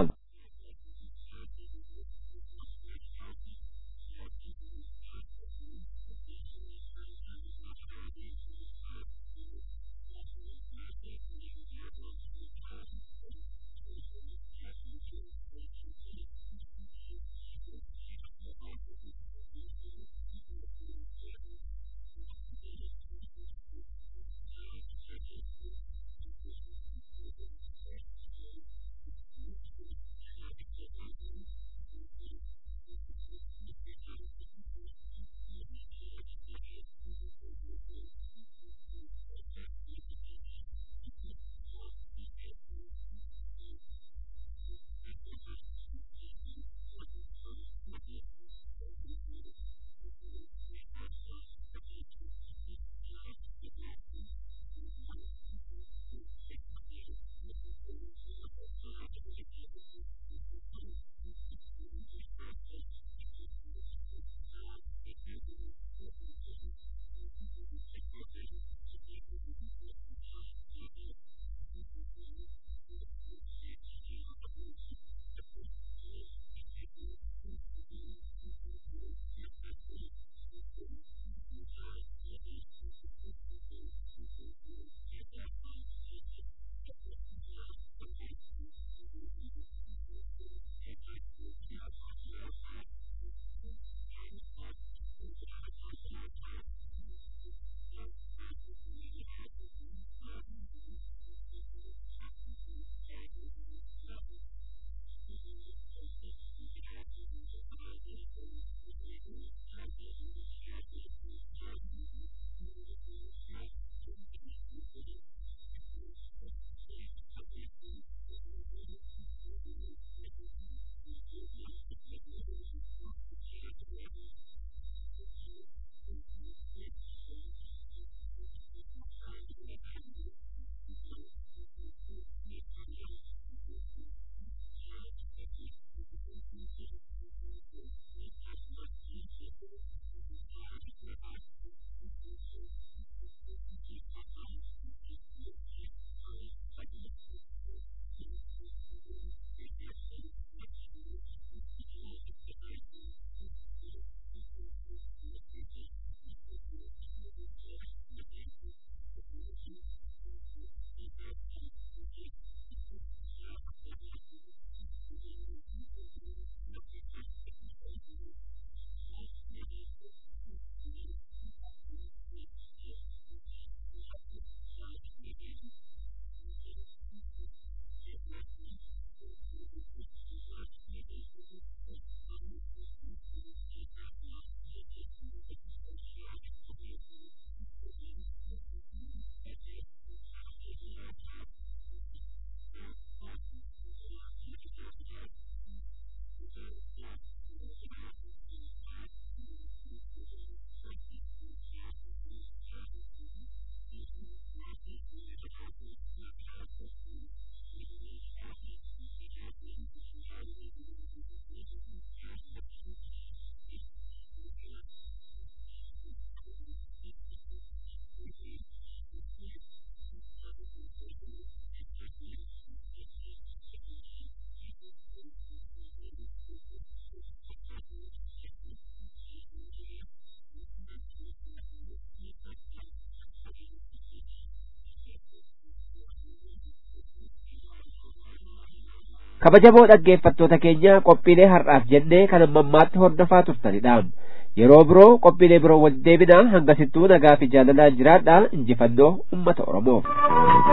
kabajamoo dhaggeeffattoota keenya qophiilee har'aaf jennee kan ammammaatti hordofaa turtanidha yeroo biroo qophiilee biroo wal deebinaa hangasittuu nagaa fi jaalalaan jiraadha injifannoo ummata oromoof